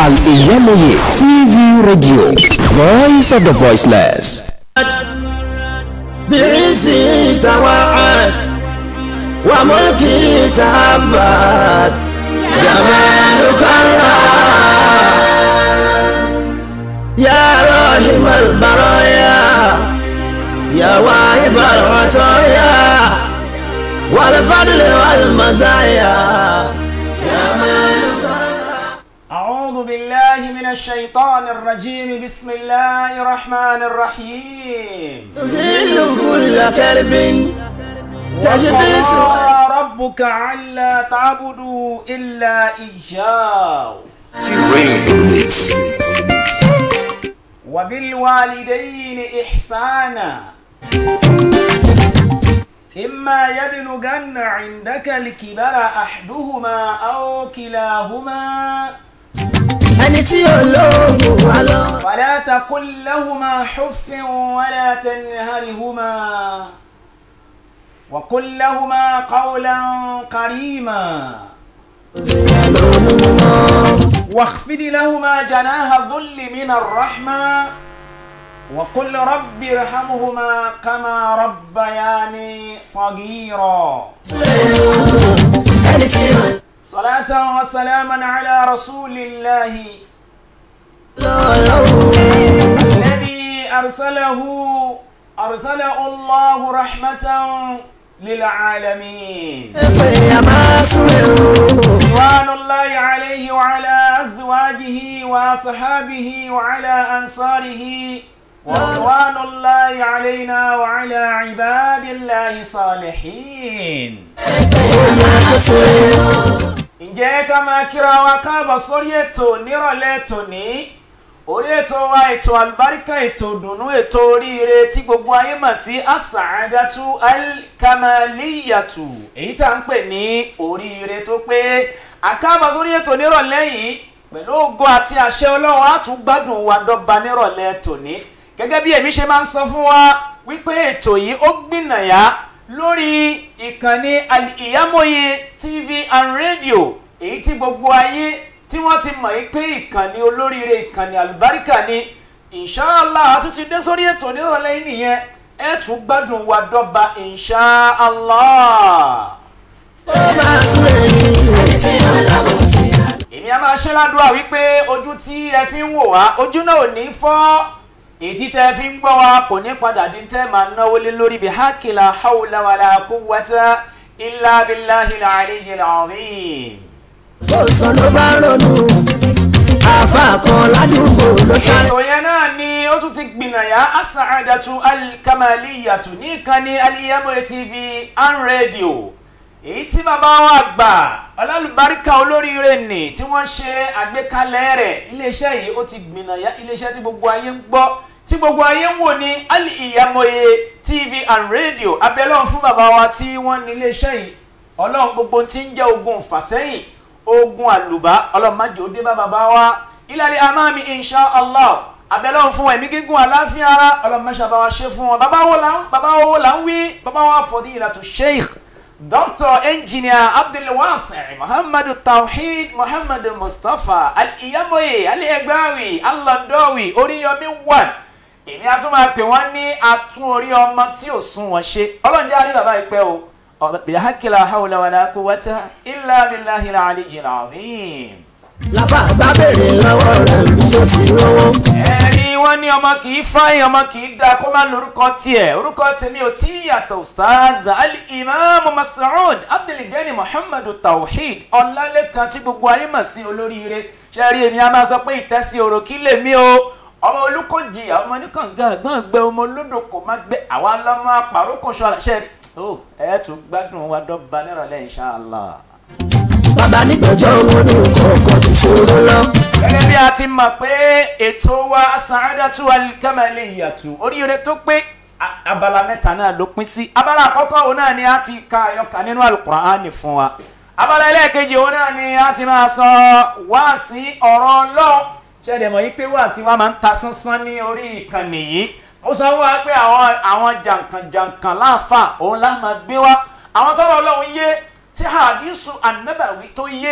Al-Iyamoye TV Radio, Voice of the Voiceless. بعزي توعد وملكي تهبت جمالك الله يا راحم البرايا يا واهب العطايا والفضل والمزايا جمالك الله أعوذ بالله من الشيطان الرجيم بسم الله الرحمن الرحيم تزيل كل كرب تشفي سوء وقضى ربك ألا تعبدوا إلا إياه وبالوالدين إحسانا إما يبلغن عندك الكبر أحدهما أو كلاهما ẹni tí olóògùn wa lọ. فلا تقل لهما حف ولا تنهرهما وقل لهما قولا كريما واخفض لهما جناح الذل من الرحمة وقل رب ارحمهما كما ربياني صغيرا ẹni tí olóògùn صلاة وسلاما على رسول الله lọ́wọ́. الذي أرسله أرسله الله رحمة للعالمين pé a máa súnlẹ̀ o. رضوان الله عليه وعلى أزواجه وأصحابه وعلى أنصاره ورضوان الله علينا وعلى عباد الله الصالحين ǹjẹ́ ká máa kíra wa káàbọ̀ sórí ètò nírọ̀lẹ́ tòní orí ètò wa ètò àlùbáríkà ètò ìdùnnú ètò oríire tí gbogbo ayé mọ̀ sí asàádátú alkamaliyatu èyí tá à ń pè ní oríire tó pé àkáàbọ̀ sórí ètò nírọ̀lẹ́ yìí pẹ̀lú ògo àti àṣẹ ọlọ́run á tún gbádùn wa dọ́gba nírọ̀lẹ́ tòní gẹ́gẹ́ bí èmi ṣe máa ń sọ fún wa wípé ètò yìí ó gbìnàyà lórí ìkànnì Al-Iyamoye TV and radio èyí tí gbogbo ayé tí wọ́n ti mọ̀ yìí pé ìkànnì olóríire ìkànnì àlùbáríkà ni inshallah a tún ti dé sórí ètò nírọ̀lẹ́ yìí nìyẹn ẹ tún gbádùn wa dọ́gba inshallah. ó máa súnlẹ̀ ní ẹni tí olóògùn sí i. èmi a máa ṣe ládùúgbà wípé ojú tí ẹ fi ń wò wá ojú náà ò ní fọ́ ètí tẹ́ ẹ fi ń gbọ́ wa kò ní padà dín tẹ́ máa náwó lé lórí bí hákìlá hawla wàlà quwwata illa billahil aliyyil azim. ó sọ ló bá ronú. àfa kan ládùúgbò ló sáré. ètò yẹn náà ni ó tún ti gbìnàyà asàádàtú alkamaliyatu ní ìkànnì Al-Iyamoye TV and radio èyí tí bàbá wa gbà ọlálùbáríkà olóríire nì tí wọ́n ṣe àgbékalẹ̀ rẹ̀ iléeṣẹ́ yìí ó ti gbìnàyà iléeṣẹ́ tí gbogbo ayé ń gbọ́ tí gbogbo ayé ń wò ní Al-Iyamoye TV and radio abẹ́lọ́run fún bàbá wa tí wọ́n ní iléeṣẹ́ yìí ọlọ́run gbogbo tí ń jẹ́ ogun fàsẹ́yìn ogun àlùbá ọlọ́run má jẹ́ ó dé bá bàbá wa ìlàlẹ̀ amámi insha allah abẹ́lọ́run fún ẹ̀mí gígùn àláfíà ara ọlọ́run má ṣàbá wa ṣe fún wọn bàbá wo là ń bàbá wo là ń wí bàbá wa fadilatu sheikh dr engineer abdulwasi muhammadu tawhid muhammadu mustapha al-Iyamoye al-Egbawi al-Landowi oríyọmí one èmi a tún máa pè wọ́n ní atún orí ọmọ tí ò sún wọn ṣe ọlọ́run jẹ́ àrí bàbá ìpẹ́ o bìláhàkìlá hawla wàlá quwwata illa billahil aliyyil azim. láfa àgbà béèrè lọ́wọ́ rẹ̀ bí tó ti rówó. ẹni wọ́n ní ọmọ kì í fáyín ọmọ kì í da kó má lórúkọ tiẹ̀ orúkọ tèmi ò tí ì yàtọ̀ ustaz al-imam masoud abdulgani muhammadu tawhid ọlálẹ́kan tí gbogbo ayé mọ̀ sí olóríire ṣẹ́rí èmi a máa sọ pé ìtẹ́sí ọ̀rọ̀ kí lèmi o ọmọ olùkọ́jì ọmọ oníkànga àgbọ̀n gbẹ ọmọ olódò kò má gbé àwa lọ́mọ àpàrókò ṣọlá ṣẹ́rí ó ẹ̀ tún gbádùn wa dọ́gba nírọ̀lẹ́ inshallah. bàbá nígbàjọ́ owó ní kọ̀ọ̀kan tó ṣòro lọ. gẹ́gẹ́ bí a ti mọ̀ pé ètò wa sàádàtú al-kamaliyatu oríire tó pé a- abala mẹ́ta náà ló pín sí abala àkọ́kọ́ òun náà ni a ti ka àyọkà nínú alukur'ani fún wa abala ẹlẹ́ẹ̀kejì òun náà ni a ti máa sọ wáàsí ọ̀rọ̀ ọlọ́run ṣẹ̀dẹ̀ mọ̀ yí pé wáàsí wa máa ń ta sánsán ní orí ìkànnì yìí ó sọ fún wa pé àwọn àwọn jàǹkànjàǹkàn láàfà òun lá máa gbé wa àwọn tọ́rọ̀ ọlọ́run yé tí hadisu anabawi tó yé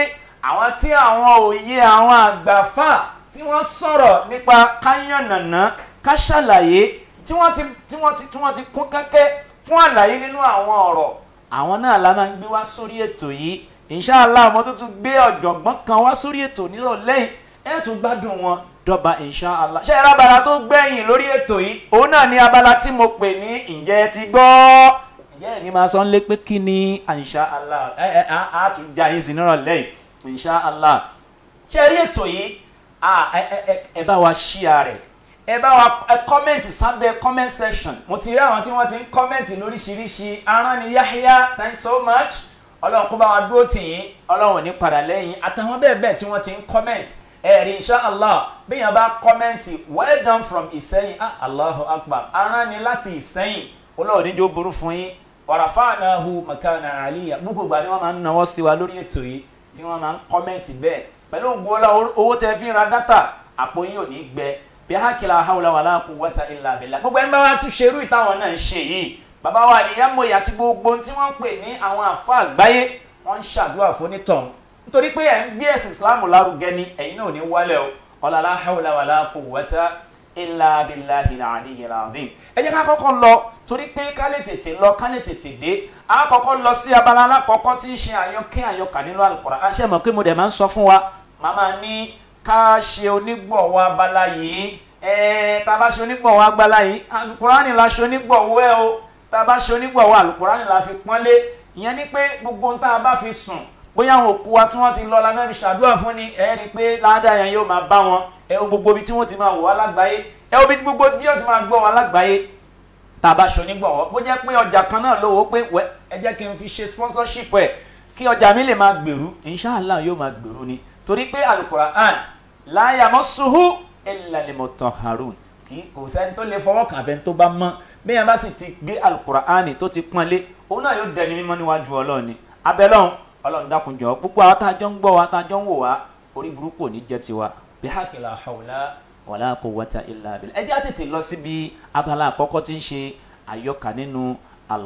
àwọn tí àwọn òye àwọn àgbàfà tí wọ́n sọ̀rọ̀ nípa káyànnàná ká ṣàlàyé tí wọ́n ti tí wọ́n ti tí wọ́n ti kún kẹ́kẹ́ fún àlàyé nínú àwọn ọ̀rọ̀ àwọn náà la máa ń gbé wá sórí ètò yìí inshallah mo tún tún gbé ọ̀jọ̀gbọ́n kan wá sórí ètò nírọ̀lẹ́ yìí ẹ̀ tún gbádùn wọn dọ́ba inshallah ṣé ẹ̀rọ abala tó gbẹ̀yìn lórí ètò yìí òun náà ní abala tí mo pè ní ǹjẹ́ ẹ ti gbọ́ ǹjẹ́ ẹ̀ ní máa sọ ń lé pé kí ni inshallah ẹ ẹ á á tún já yín sí nírọ̀lẹ́ yìí inshallah ṣé ẹ rí ètò yìí ah, ẹ ẹ ẹ ẹ bá wa share rẹ̀ ẹ bá wa ẹ kọ́mẹ̀ntì sábẹ́ comment section mo ti rí àwọn tí wọ́n ti ń kọ́mẹ̀ntì lóríṣiríṣi aràn ni Yahya thanks so much ọlọ́run kó bá wa dúró tì yín ọlọ́run ò ní padà lẹ́yìn àtàwọn bẹ́ẹ̀ bẹ́ẹ̀ tí wọ́n ti ń comment ẹ̀rí inshallah bí yẹn bá comment well done from ìsẹ́yìn ah allahu akbar aràn ni láti ìsẹ́yìn ọlọ́run níjó burú fún yín warafa'nahu makana aliyya gbogbo ìgbà ni wọ́n máa ń nawọ́ sí wa lórí ètò yìí tí wọ́n máa ń comment bẹ́ẹ̀ pẹ̀lú ògùn ọlá owó tẹ fi ń ra dátà àpò yín ò ní gbẹ bí hákìlá hawla wàlá quwwata illa billah gbogbo ẹni bá wá ti ṣerú ìtàwọn náà ń ṣe yìí bàbá wa àníyàmọ̀yà àti gbogbo tí wọ́n ń pè ní àwọn àfa àgbáyé wọ́n ń ṣàdúrà fónítọ̀hún nítorí pé ẹ̀ ń gbé ẹ̀sìn ìsìláàmù lárugẹ ni ẹ̀yin náà ò ní wálẹ̀ o ọ̀làlá hawla wàlá quwwata illa billahi al-aliyyil azim ẹ jẹ́ ká kọ́kọ́ lọ torí pé ká lè tètè lọ ká lè tètè dé a kọ́kọ́ lọ sí abala alákọ̀ọ́kọ́ tí ń ṣe àyọkẹ́ àyọkà nínú Al-Qur'an ṣe mọ̀ pé mo dẹ̀ máa ń sọ fún wa màmá ní ká ṣe onígbọ̀wọ́ abala yìí ẹ̀ẹ́ tá a bá ṣe onígbọ̀wọ́ abala yìí Al-Qur'ani la ṣe onígbọ̀wọ́ ẹ o tá a bá ṣe onígbọ̀wọ́ Al-Qur'ani la fi pọ́nlé ìyẹn ni pé gbogbo ohun tá a bá fi sùn bóyá àwọn òkú wa tí wọ́n ti lọ la fẹ́ fi ṣàdúrà fún ni ẹ rí i pé ládàá yẹn yóò máa bá wọn ẹ wo gbogbo ibi tí wọ́n ti máa wò wá lágbàáyé ẹ wo ibi tí gbogbo ibi tí wọ́n ti máa gbọ́ wá lágbàáyé tá a bá ṣe onígbọ̀wọ́ bó jẹ́ pé ọjà kan náà lówó pé wẹ́ ẹ jẹ́ kí n fi ṣe sponsorship ẹ̀ kí ọjà mi lè máa gbèrú inshallah yóò máa gbèrú ni torí pé Al-Qur'an la yamassuhu illa al-mutahharun kì í kò sẹ́ni tó lè fọwọ́ kàn fẹ́ tó bá mọ́ bí yẹn bá sì ti gbé Al-Qur'an tó ti pọ́nlé òun náà yóò dẹni mímọ́ níwájú Ọlọ́run ni abẹ́lọ́hún Ọlọ́run dákun jọ̀ọ́ gbogbo àwọn tá a jọ ń gbọ́ wa tá a jọ ń wò wá orí burúkú ò ní jẹ́ tiwa bí hakila hawla wàlá quwwata illa billah ẹ jẹ́ á tètè lọ síbi abala àkọ́kọ́ tí ń ṣe àyọkà nínú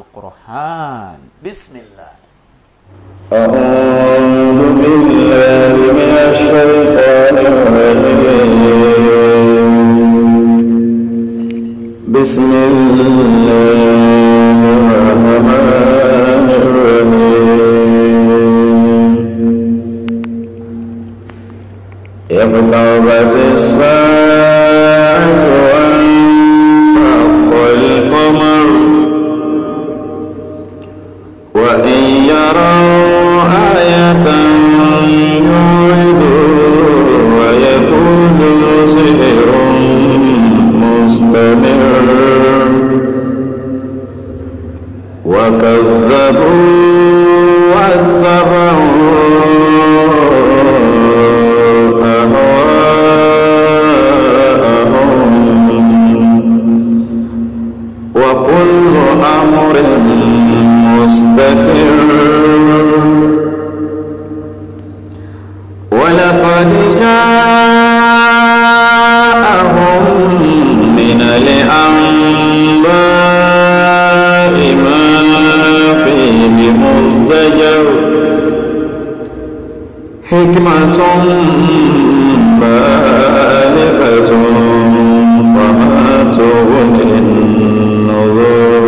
Al-Qur'an bismillah. أعوذ بالله من الشيطان الرجيم بسم الله الرحمن الرحيم اقتربت الساعة وانشق القمر وإن يروا آية يعرضوا ويقولوا سحر مستمر وكذبوا واتبعوا أهواءهم وكل أمر مستقر ولقد جاءهم من الأنباء ما فيه مزدجر حكمة بالغة فما تغني النذر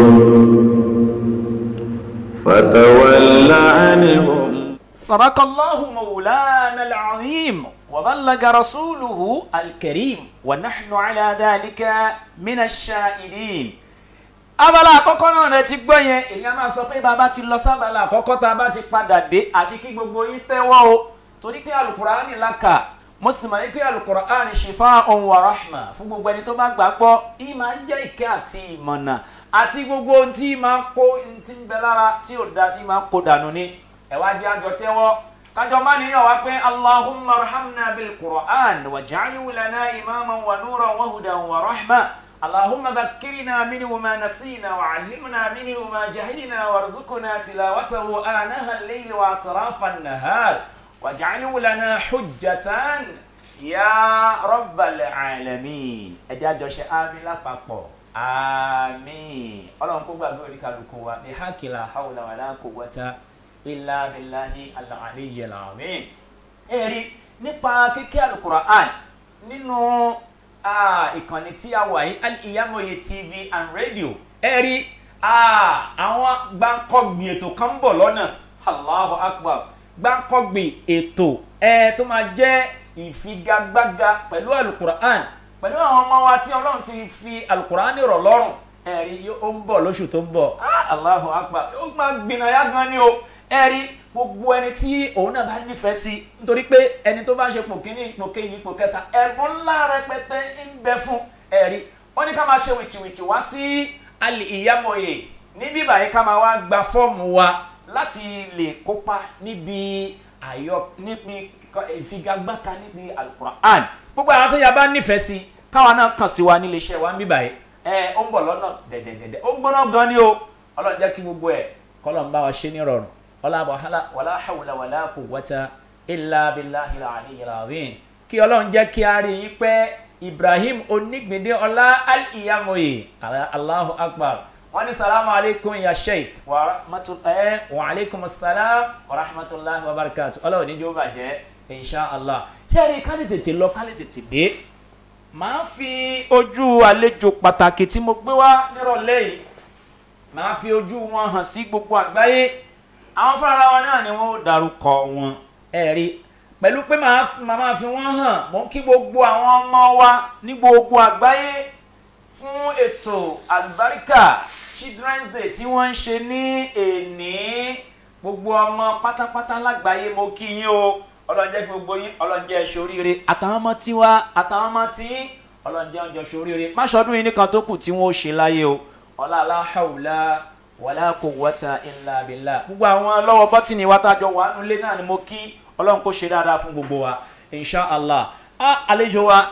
فتول عنهم صدق الله مولانا العظيم وبلغ رسوله الكريم ونحن على ذلك من الشاهدين abala àkọ́kọ́ náà rẹ ti gbọ́ yẹn èèyàn máa sọ pé bàbá ti lọ sábàlá àkọ́kọ́ tá a bá ti padà dé àfi kí gbogbo yín tẹ́wọ́ o torí pé alukur'ani la kà mo sì mọ̀ ní pé alukur'ani shifa'un wa rahma fún gbogbo ẹni tó bá gbàgbọ́ yìí máa ń jẹ́ ìkẹ́ àti ìmọ̀nà àti gbogbo ohun tí máa ń kó ohun tí ń bẹ lára tí ò da tí máa ń kó dànù ni ẹ wá di àjọ tẹ́wọ́ kájọ má níyàn wá pé allahumma arhamna bil qur'an waj'alhu lana imaman wa nuran wa hudan wa rahma اللهم ذكرنا منه ما نسينا وعلمنا منه ما جهلنا وارزقنا تلاوته آناء الليل وأطراف النهار واجعله لنا حجة يا رب العالمين ẹjẹ́ àjọṣe àmín lápapọ̀ àmín ọlọ́run kó gbàgbé orí kálukú wa ní hákìlá hawla wala quwwata illa billahi al-aliyyil azim ẹ rí nípa kíké alukur'an nínú ah, ìkànnì tí a wà yìí Al-Iyamoye TV and radio ẹ rí ah, àwọn gbáǹkọ́gbì ètò kan ń bọ̀ lọ́nà Allahu Akbar gbáǹkọ́gbì ètò ẹ tó máa jẹ́ ìfigagbága pẹ̀lú alukur'an pẹ̀lú àwọn ọmọ wa tí ọlọ́run ti fi alukur'an rọ̀ lọ́rùn ẹ̀rí ó ń bọ̀ lóṣù tó ń bọ̀ Ah, Allahu Akbar ó máa gbìnàyà gan ni o ẹ̀rí gbogbo ẹni tí òun náà bá nífẹ̀ẹ́ sí nítorí pé ẹni tó bá ń ṣe pò kíní ipò kejì ipò kẹta ẹ̀bùn ńlá rẹpẹtẹ ń bẹ fún ẹ̀rí wọ́n ní ká máa ṣe wìtìwìtì wá sí Al-Iyamoye níbí báyìí ká máa wá gba fọ́ọ̀mù wa láti lè kópa níbi àyọ níbi ìfigagbáka níbi Al-Qur'an gbogbo àwọn tó yà bá nífẹ̀ẹ́ sí káwa náà kàn sí wa nílé iṣẹ́ wa níbí báyìí ẹ ó ń bọ̀ lọ́nà dẹ̀dẹ̀dẹ̀dẹ̀ ó ń gbóná gan ni o ọlọ́run jẹ́ kí gbogbo ẹ̀ kọ́lọ̀ ń bá wa ṣe ní rọrùn wala wàhálà wala hawla wala quwwata illa billahi al-aliyyil azim kí ọlọ́run jẹ́ kí a rí yín pẹ́ ibrahim onígbìndé ọlá al-Iyamoye allahu akbar wọ́n ní salamu alaykum ya sheikh wa rahmatullahi wa alaykum salam wa rahmatullahi wa barakatuh ọlọ́run ní jọba jẹ́ insha allah yẹ́rì ká lè tètè lọ ká lè tètè dé màá fi ojú àlejò pàtàkì tí mo gbé wá nírọ̀lẹ́ yìí màá fi ojú wọn hàn sí gbogbo àgbáyé àwọn fúnra wọn náà ni wọn ó darúkọ wọn ẹ rí pẹ̀lú pé màá máa fi wọ́n hàn mọ́ kí gbogbo àwọn ọmọ wa ní gbogbo àgbáyé fún ètò àlùbáríkà children's day tí wọ́n ń ṣe ní èní gbogbo ọmọ pátápátá lágbàáyé mo kí yín o ọlọ́njẹ́ gbogbo yín ọlọ́njẹ́ ṣoríire àtàwọn ọmọ tiwa àtàwọn ọmọ tí ọlọ́njẹ́ ọjọ́ ṣoríire má ṣọdún yín nìkan tó kù tí wọ́n ó ṣe láyé o ọlá aláhàwùlá wàlá quwwata illa billah gbogbo àwọn lọ́wọ́ bọ́tìnì wa tájọ wà nulẹ̀ náà ni mo kí ọlọ́run kó ṣe dáadáa fún gbogbo wa insha allah a àlejò wa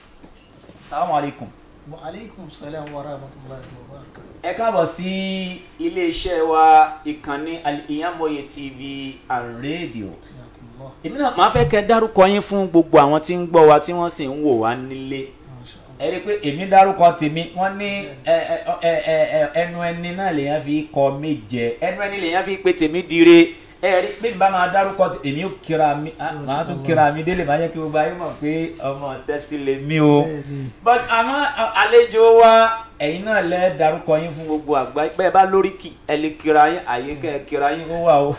salamu alaykum. wa aleykum salaam wa rahmatulahi wa barakatuh. ẹ káàbọ̀ sí iléeṣẹ́ wa ìkànnì Al-Iyamoye TV and radio Jazakumullah. èmi náà máa fẹ́ kẹ́ dárúkọ yín fún gbogbo àwọn tí ń gbọ́ wa tí wọ́n sì ń wò wá nílé Masha Allah. ẹ rí i pé èmi dárúkọ tèmi wọ́n ní ẹ ẹ ẹ ẹ ẹ ẹnu ẹni náà lèèyàn fi kọ méje ẹnu ẹni lèèyàn fi pé tèmi dire ẹ rí i pé bá máa dárúkọ tè- èmi ò kíra mi ah, màá tún kíra mi délé máa yẹ kí gbogbo ayé mọ̀ pé ọmọ tẹ́sí lè mí o Bẹ́ẹ̀ni. but àmọ́ a- àlejò wa ẹ̀yin náà lẹ́ dárúkọ yín fún gbogbo àgbáyé bẹ́ẹ̀ bá lórí kì ẹ lè kíra yín àyè kẹ́ ẹ kíra yín ó wà o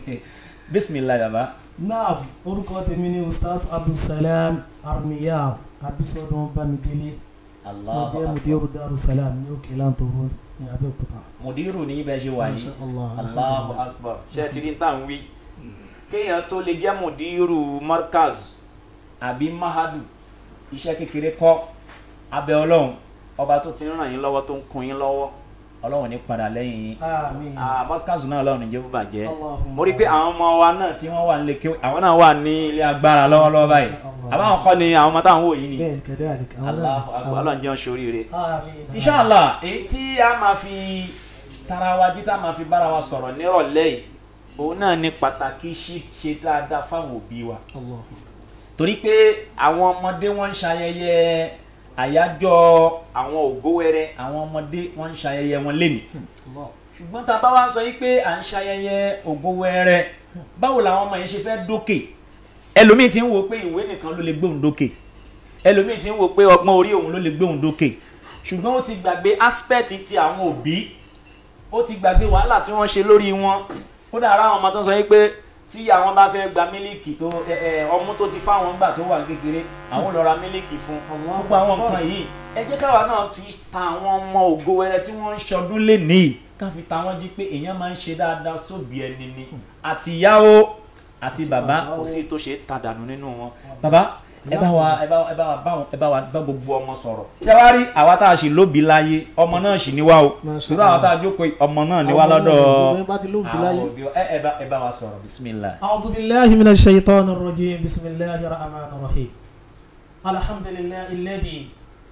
bisimilayi baba. naam orúkọ tèmi ni ustaz abdulsalam armiya abisodun bamidele mo jẹ́ mudiru darussalam ní òkè lantoro ní abẹ́òkúta. mudiru ní ibẹ̀ ṣe wà yìí Masha Allah. allahu akbar ṣe ti rí tàn wí kéèyàn tó lè jẹ́ mudiru markaz àbí mahadu iṣẹ́ kékeré kọ́ abẹ́ ọlọ́run ọba tó ti ń ràn yín lọ́wọ́ tó ń kun yín lọ́wọ́ ọlọ́run ní padà lẹ́yìn yín àmín. Ah, markaz náà ọlọ́run níjẹ́ bó bàjẹ́ Allahumma. mo rí i pé àwọn ọmọ wa náà tí wọ́n wà nílé kéwì àwọn náà wà ní ilé agbára lọ́wọ́lọ́wọ́ báyìí Masha Allah. àbáwọn kọ́ ni àwọn ọmọ táwọn wò yìí ni bẹ́ẹ̀ kadhalik. àwọn náà- Allahu akbar àwọn- ọlọ́run jẹ́ oṣooríire àmín. inshallah èyí tí a máa fi tara wa jí tá a máa fi bára wa sọ̀rọ̀ nírọ̀lẹ́ yìí òun náà ní pàtàkì ṣí- ṣe dáadáa fáwọn òbí wa Allah. torí pé àwọn ọmọdé wọ́n ń ṣayẹyẹ àyájọ́ àwọn ògówẹrẹ àwọn ọmọdé wọ́n ń ṣayẹyẹ wọn lénìí Allah. ṣùgbọ́n tá a bá wá ń sọ yìí pé à ń ṣayẹyẹ ògówẹrẹ báwo làwọn ọmọ yẹn ṣe fẹ́ dókè ẹlòmíì ti ń wo pé ìwé nìkan ló lè gbóhùn dókè ẹlòmíì ti ń wo pé ọgbọ́n orí òun ló lè gbóhùn dókè ṣùgbọ́n ó ti gbàgbé aspect ti àwọn òbí ó ti gbàgbé wàhálà tí wọ́n ṣe lórí wọn kódà ara àwọn ọmọ tó ń sọ yìí pé tí àwọn bá fẹ́ gba mílíkì tó ẹ, ẹ, ọmú tó ti fáwọn gbà tó wà kékeré àwọn lọ ra mílíkì fún gbogbo àwọn nǹkan yìí ẹ jẹ́ káwa náà ti ta àwọn ọmọ ògo wẹrẹ tí wọ́n ń ṣọdún lénìí ká fi ta wọ́n jí pé èèyàn máa ń ṣe dáadáa sóbì ẹni ni àti ìyá o àti bàbá kò sí tó ṣe é ta dànù nínú wọn. bàbá ẹ bá wa ẹ bá ẹ bá wa bá wọn ẹ bá wa bá gbogbo ọmọ sọ̀rọ̀. ṣé wàá rí àwa tá a sì lóbi láyé ọmọ náà sì ní wá o Masha irú àwọn tá a Allah. jókòó yìí, ọmọ náà ní wá Ọmọ náà lọ́dọ̀ gbogbo ẹ bá ti lóbi láyé. àwọn òbí wa. ẹ ẹ bá ẹ bá wa sọ̀rọ̀ bisimilah. أعوذ بالله من الشيطان الرجيم بسم الله الرحمن الرحيم الحمد لله الذي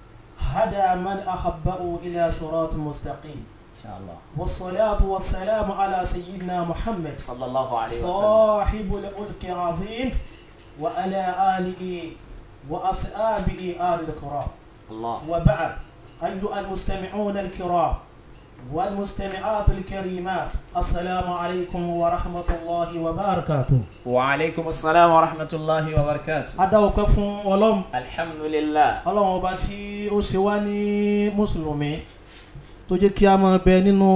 هدى من أحبه إلى صراط مستقيم inshallah. والصلاة والسلام على سيدنا محمد sallallahu alayhi wa sallam. صاحب الألك العظيم وعلى آله وأصحابه آل الكرام allah. وبعد أيها المستمعون الكرام والمستمعات الكريمات السلام عليكم ورحمة الله وبركاته wa aleykum salaam wa rahmatulahi wa barakatu. adáwọ̀pẹ́ fún ọlọ́run alhamdulilah. ọlọ́run ọba tí ó ṣe wá ní mùsùlùmí tó jẹ́ kí a máa bẹ nínú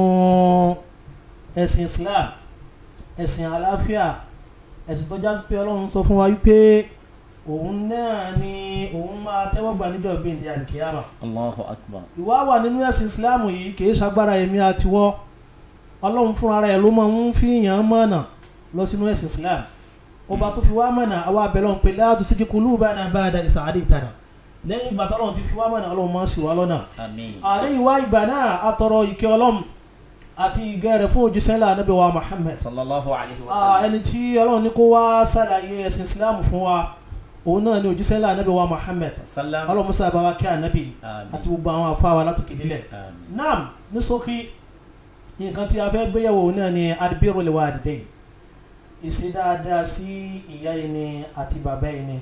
ẹ̀sìn islam ẹ̀sìn àlàáfíà ẹ̀sìn tó jásí pé ọlọ́run sọ fún wa wípé òun náà ni òun máa tẹ́wọ́ gbà níjọ́ gbèǹde àlìkíyàmà allahu akbar. ìwà wà nínú ẹ̀sìn islam yìí kìí ṣagbára èmi àtiwọ́ ọlọ́run fúnra rẹ̀ ló máa ń fi yàn mọ̀nà lọ sínú ẹ̀sìn islam ọba tó fi wá mọ̀nà àwa abẹ́lẹ́ ń pè láti sí kíkú bana ba'da is hadaytana lẹ́yìn ìgbà tọ́lọ́run ti fi wá mọ̀nà ọlọ́run máa ń ṣì wá lọ́nà àmín. àlẹ́ ìwà ìgbà náà atọrọ ìkẹ́ ọlọ́run àti ìgẹ́ rẹ̀ fún òjíṣẹ́ ńlá Ànábì wa Muhammad sallallahu alayhi wa Ah, sallam. ẹni tí ọlọ́run ní kó wá ṣàlàyé ẹ̀sìn islam fún wa òun náà ni òjíṣẹ́ ńlá Ànábì wa Muhammad salam. ọlọ́run musa bá wa kí ànábì Àmín. àti gbogbo àwọn afáwa látòkè délẹ̀ àmín. naam ní ṣókí nǹkan tí a fẹ́ gbéyàwó náà ni adbirul walidayn ìṣe dáadáa sí ìyá ẹni àti bàbá ẹni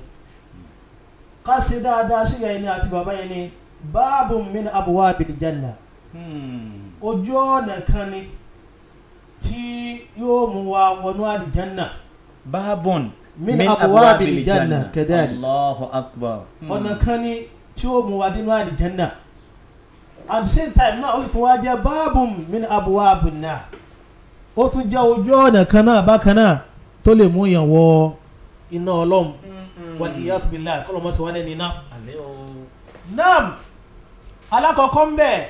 ká ṣe dáadáa sí ìyá ẹni àti bàbá ẹni báàbù min abwabil janna Hmm. ojú ọ̀nà kan ni tí yóò mú wa wọnú àlìjánà baabun. min abwabil janna kadhalik allahu akbar. ọ̀nà kan ni tí ó mú wa dínú àlìjánà at the same time náà ó sì tún wá jẹ́ báàbù min abwabin nar ó tún jẹ́ ojú ọ̀nà kan náà bákan náà tó lè mú yàn wọ iná ọlọ́run wal iyas billah kọ́ ló mọ̀ sí wọn ní iná. àmín o. naam alákọ̀ọ́kọ́ ń bẹ̀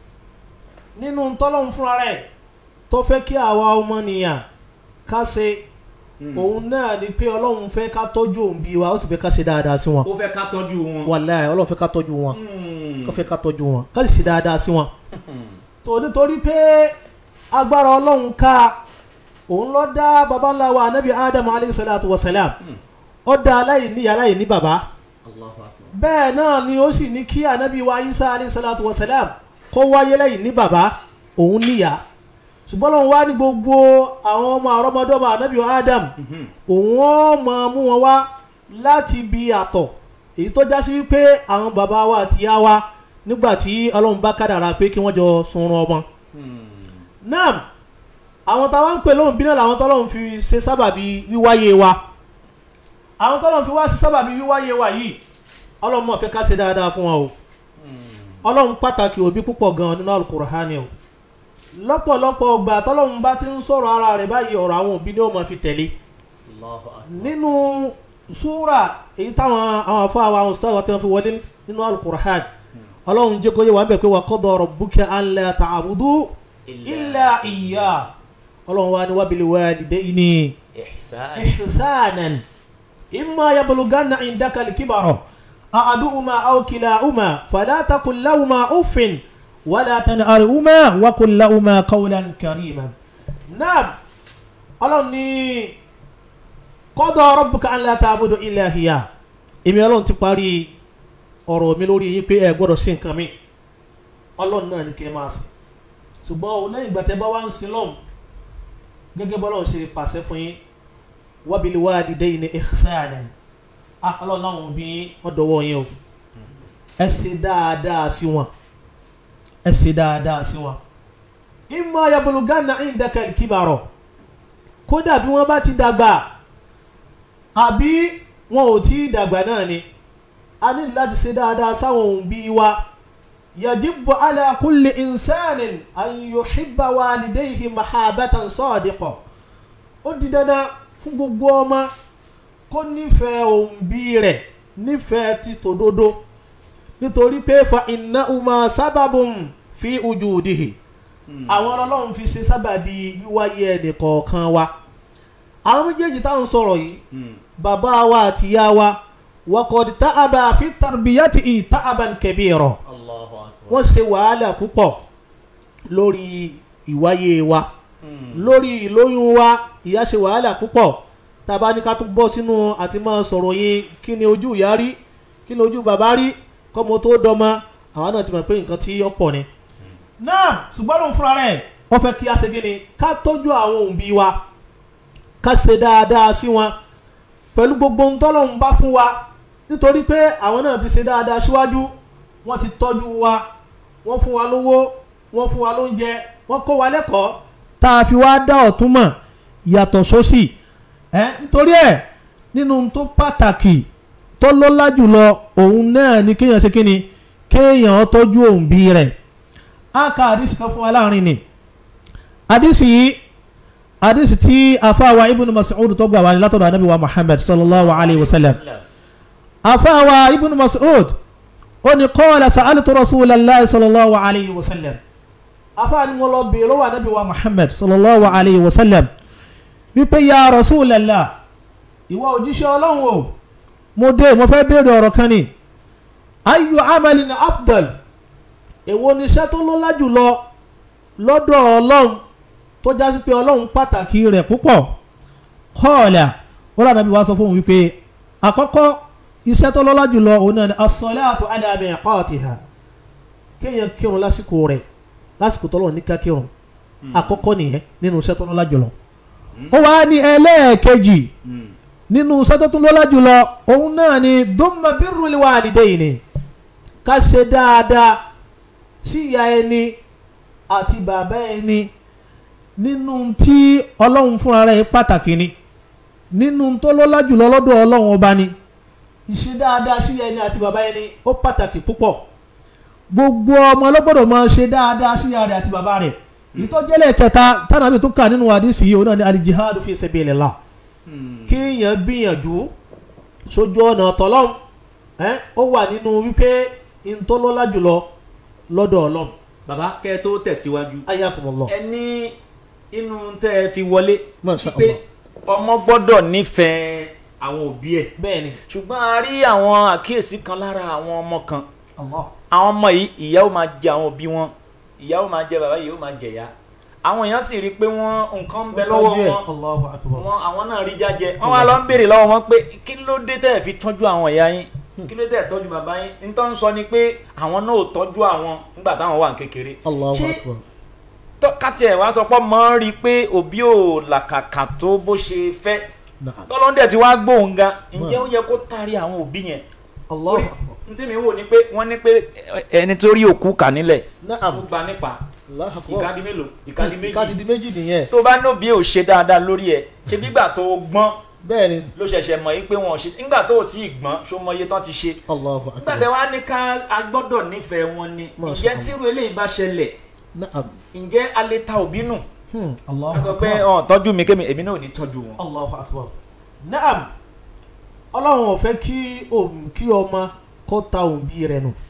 nínú tọ́lọ́run fúnra rẹ̀ tó fẹ́ kí àwa ọmọnìyàn ká ṣe òun náà ni pé ọlọ́run fẹ́ ká tọ́jú òǹbí wa ó sì fẹ́ ká ṣe dáadáa sí wọn ó fẹ́ ká tọ́jú wọn. wàláhì ọlọ́run fẹ́ ká tọ́jú wọn Hmm. ó fẹ́ ká tọ́jú wọn ká sì ṣe dáadáa sí wọn. tó nítorí pé agbára ọlọ́run ká òun ló dá baba ńlá wa anabi adamu alayhi salatu wa salam ó dá aláìní aláìní baba allahu akbar. bẹ́ẹ̀ náà ni ó sì ní kí anabi wa isa alayhi salatu wa salam kó wáyé lẹ́yìn ní baba òun níyà ṣùgbọ́n lọ́run wá ní gbogbo àwọn ọmọ àrọ́mọdọ́mọ anabi wa adam Mhm. òun ó máa mú wọn wá láti bi àtọ̀ èyí tó já sí wípé àwọn bàbá wa àti ìyá wa nígbà tí ọlọ́run bá kádàrá pé kí wọ́n jọ sunrun ọmọ. Hmm. náà àwọn táwọn ń pè lóhùn bí náà làwọn tọ́lọ́run fi ṣe sábàbí wíwáyé wa àwọn tọ́lọ́run fi wá ṣe sábàbí wíwáyé wa yìí ọlọ́run mọ̀ fẹ́ ká ṣe dáadáa fún wọn o ọlọ́run pàtàkì òbí púpọ̀ gan nínú alukur'ani o lọ́pọ̀lọpọ̀ ọgbà tọ́lọ́run bá ti ń sọ̀rọ̀ ara rẹ̀ báyìí ọ̀rọ̀ àwọn òbí ni ó máa fi tẹ̀lé allahu akbar. nínú súra èyí táwọn àwọn afọ àwọn àwọn ustaz wa tí wọ́n fi wọlé nínú alukur'an ọlọ́run jẹ́ kó yẹ wà bẹ̀ pé wa qada rabbuka an la ta'budu illa iyyah ọlọ́run wa ni wa bil walidayni ihsan. ihsanan imma yablughanna indaka al-kibara ahaduhuma aw kilahuma fala taqul lahuma uffin wala tanharhuma wa qul lahuma qawlan kariman naam ọlọ́run ní qada rabbuka an la ta'budu illa iyyah èmi ọlọ́run ti parí ọ̀rọ̀ mi lórí yín pé ẹ gbọ́dọ̀ sí nǹkan mi ọlọ́run náà ní kí ẹ máa sìn ṣùgbọ́n o lẹ́yìn ìgbà tẹ́ bá wá ń sin lọ́hùn gẹ́gẹ́ bọ́lá ṣe pàṣẹ fún yín wabil walidayni ihsanan ah ọlọ́run náà wọ́n bí ọ̀dọ́wọ́ yín o ẹ ṣe dáadáa sí wọn ẹ ṣe dáadáa sí wọn imma yablughanna indaka al-kibara kódà bí wọ́n bá ti dàgbà àbí wọn ò tí ì dàgbà náà ni a ní láti ṣe dáadáa sáwọn òbí wa yajibu ala kulli insanin an yuhibba walidayhi mahabatan sadiqa ó di dandan fún gbogbo ọmọ kó nífẹ̀ẹ́ òbí rẹ̀ nífẹ̀ẹ́ ti tòdodo nítorí pé fa innahuma sábàbùn fi wujudihi àwọn ọlọ́run fi ṣe sábàbí wíwáyé ẹnì kọ̀ọ̀kan wa àwọn méjèèjì táwọn sọ̀rọ̀ yìí bàbá wa àti ìyá wa wakọ̀dì ta'aba fi tarbiyati ta'aban kabira allahu akbar. wọ́n ṣe wàhálà púpọ̀ lórí ìwáyé wa lórí ìlóyún wa ìyá ṣe wàhálà púpọ̀ tàbá ní ká tún bọ́ sínú àti máa sọ̀rọ̀ yín kí ni ojú ìyá rí kí ni ojú bàbá rí kọ́mọ tó dọ́mọ àwọn náà ti mọ̀ pé nǹkan tí ó pọ̀ ni. náà ṣùgbọ́n lóun fúnra rẹ̀ wọ́n fẹ́ kí a ṣe kí ni ká tọ́jú àwọn òbí wa ká ṣe dáadáa sí wọn pẹ̀lú gbogbo ohun tọ́lọ́run bá fún wa nítorí pé àwọn náà ti ṣe dáadáa síwájú wọ́n ti tọ́jú wa wọ́n fún wa lówó wọ́n fún wa lóúnjẹ wọ́n kó wa lẹ́kọ̀ọ́ tá a fi wá dá ọ̀tún mọ̀ yàtọ̀ sósì ẹ nítorí ẹ nínú tó pàtàkì tó lọ́lá jùlọ òun náà ni kéèyàn ṣe kíni kéèyàn tọ́jú òǹbí rẹ̀ á ka àdìsí kan fún wa láàrin ni àdìsí yìí àdìsí tí afáwa ibùdó Mas'ud tó gbà wá ní látọ̀dọ̀ anábì wa Muhammad sallallahu alayhi wa sallam afáwa ibùdó Mas'ud ó ní qala sa'altu rasulallah sallallahu alayhi wa sallam afáwa ni wọ́n lọ bèèrè lọ́wọ́ anábì wa Muhammad sallallahu alayhi wa sallam wípé ya rasulallah ìwọ òjíṣẹ́ ọlọ́run o mo dé mo fẹ́ béèrè ọ̀rọ̀ kan ni ayu amalin afdal èwo ni iṣẹ́ tó lọ́lá jùlọ lọ́dọ̀ ọlọ́run tó já sí pé ọlọ́run pàtàkì rẹ̀ púpọ̀ kọ́ọ̀là wọ́n rà nàbí wá sọ fún òun wípé àkọ́kọ́ iṣẹ́ tó lọ́lá jùlọ òun náà ni as-salatu ala miqatiha kéèyàn kírun lásìkò rẹ̀ lásìkò tọ́lọ́run ní ká kírun àkọ́kọ́ nìyẹn nínú iṣẹ́ tó lọ́lá jùlọ ó wá ní ẹlẹ́ẹ̀kejì nínú iṣẹ́ tó tún lọ́lá jùlọ òun náà ni dumma birrul walidayni ká ṣe dáadáa sí ìyá ẹni àti bàbá ẹni nínú tí ọlọ́run fúnra rẹ̀ pàtàkì ni nínú tó lọ́lá jùlọ lọ́dọ̀ ọlọ́run ọba ni ìṣe dáadáa sí ìyá ẹni àti bàbá ẹni ó pàtàkì púpọ̀ gbogbo ọmọ ọlọ́gbọ́dọ̀ máa ṣe dáadáa sí ìyá rẹ̀ àti bàbá rẹ̀ ìtọ́jẹ́lẹ̀ kẹta tánàbí tó kà nínú àdìsí yìí òun náà ni alijihadu fi sabilillah kéèyàn gbìyànjú sójú ọ̀nà tọ́lọ́m ẹ́ ó wà nínú wípé ntọ́lọ́lá jùlọ lọ́dọ̀ ọlọ́m bàbá kẹ́ ẹ tó tẹ̀síwájú ayakumullah ẹ ní inú tẹ́ ẹ fi wọlé Masha pé Allah. ọmọ gbọ́dọ̀ nífẹ̀ẹ́ àwọn òbí ẹ̀ bẹ́ẹ̀ ni ṣùgbọ́n a rí àwọn àkíyèsí kan lára àwọn ọmọ kan Allah àwọn ọmọ yìí ìyá ó máa jẹ àwọn òbí wọn ìyá ó máa jẹ bàbá yìí ó máa jẹ ìyá àwọn èèyàn sì rí i pé wọ́n nǹkan ń bẹ lọ́wọ́ Tọ́jú ẹ̀. wọn Allahu akbar wọn àwọn náà rí jájẹ wọn wá lọ ń béèrè lọ́wọ́ wọn pé kí ló dé tẹ́ ẹ̀ fi tọ́jú àwọn ìyá yín kí ló dé ẹ̀ tọ́jú bàbá yín nítorí ń sọ ni pé àwọn náà ò tọ́jú àwọn nígbà táwọn wà ní kékeré Allahu Ṣé akbar káti ẹ̀ wá sọ pé mọ́ ń rí i pé òbí ò làkàkà tó bó ṣe fẹ́ Na'am. tọ́lọ́ndẹ̀ tí wàá gbóhùn gan ǹjẹ́ ó yẹ kó taari àwọn òbí yẹn Allahu Orí- akbar n tí mi wò ni pé wọ́n ní pé ẹni tó rí òkú kà nílẹ̀ Na'am ó gba nípa Allahu akbar ìkádìí mélòó ìkádìí méjì ìkádìí méjì nìyẹn tó bá nóbi ò ṣe dáadáa lórí ẹ̀ ṣe bígbà tó gbọ́n bẹ́ẹ̀ ni ló ṣẹ̀ṣẹ̀ mọ̀ yí pé wọn ò ṣe nígbà tó ò tí ì gbọ́n ṣó mọ iye tán ti ṣe Allahu nígbà akbar tẹ wá ní ká a gbọ́dọ̀ nífẹ̀ẹ́ wọn ni Masha ǹjẹ́ Allah. tírú eléyìí bá ṣẹlẹ̀ Na'am ǹjẹ́ a lè ta òbí nù Hmm. Allahu a sọ pé akbar ọ̀ tọ́jú mi kémi èmi náà ò ní tọ́jú wọn. Allahu akbar Na'am ọlọ́run ò fẹ́ kí òm- kí ọmọ kó ta òbí rẹ̀ nù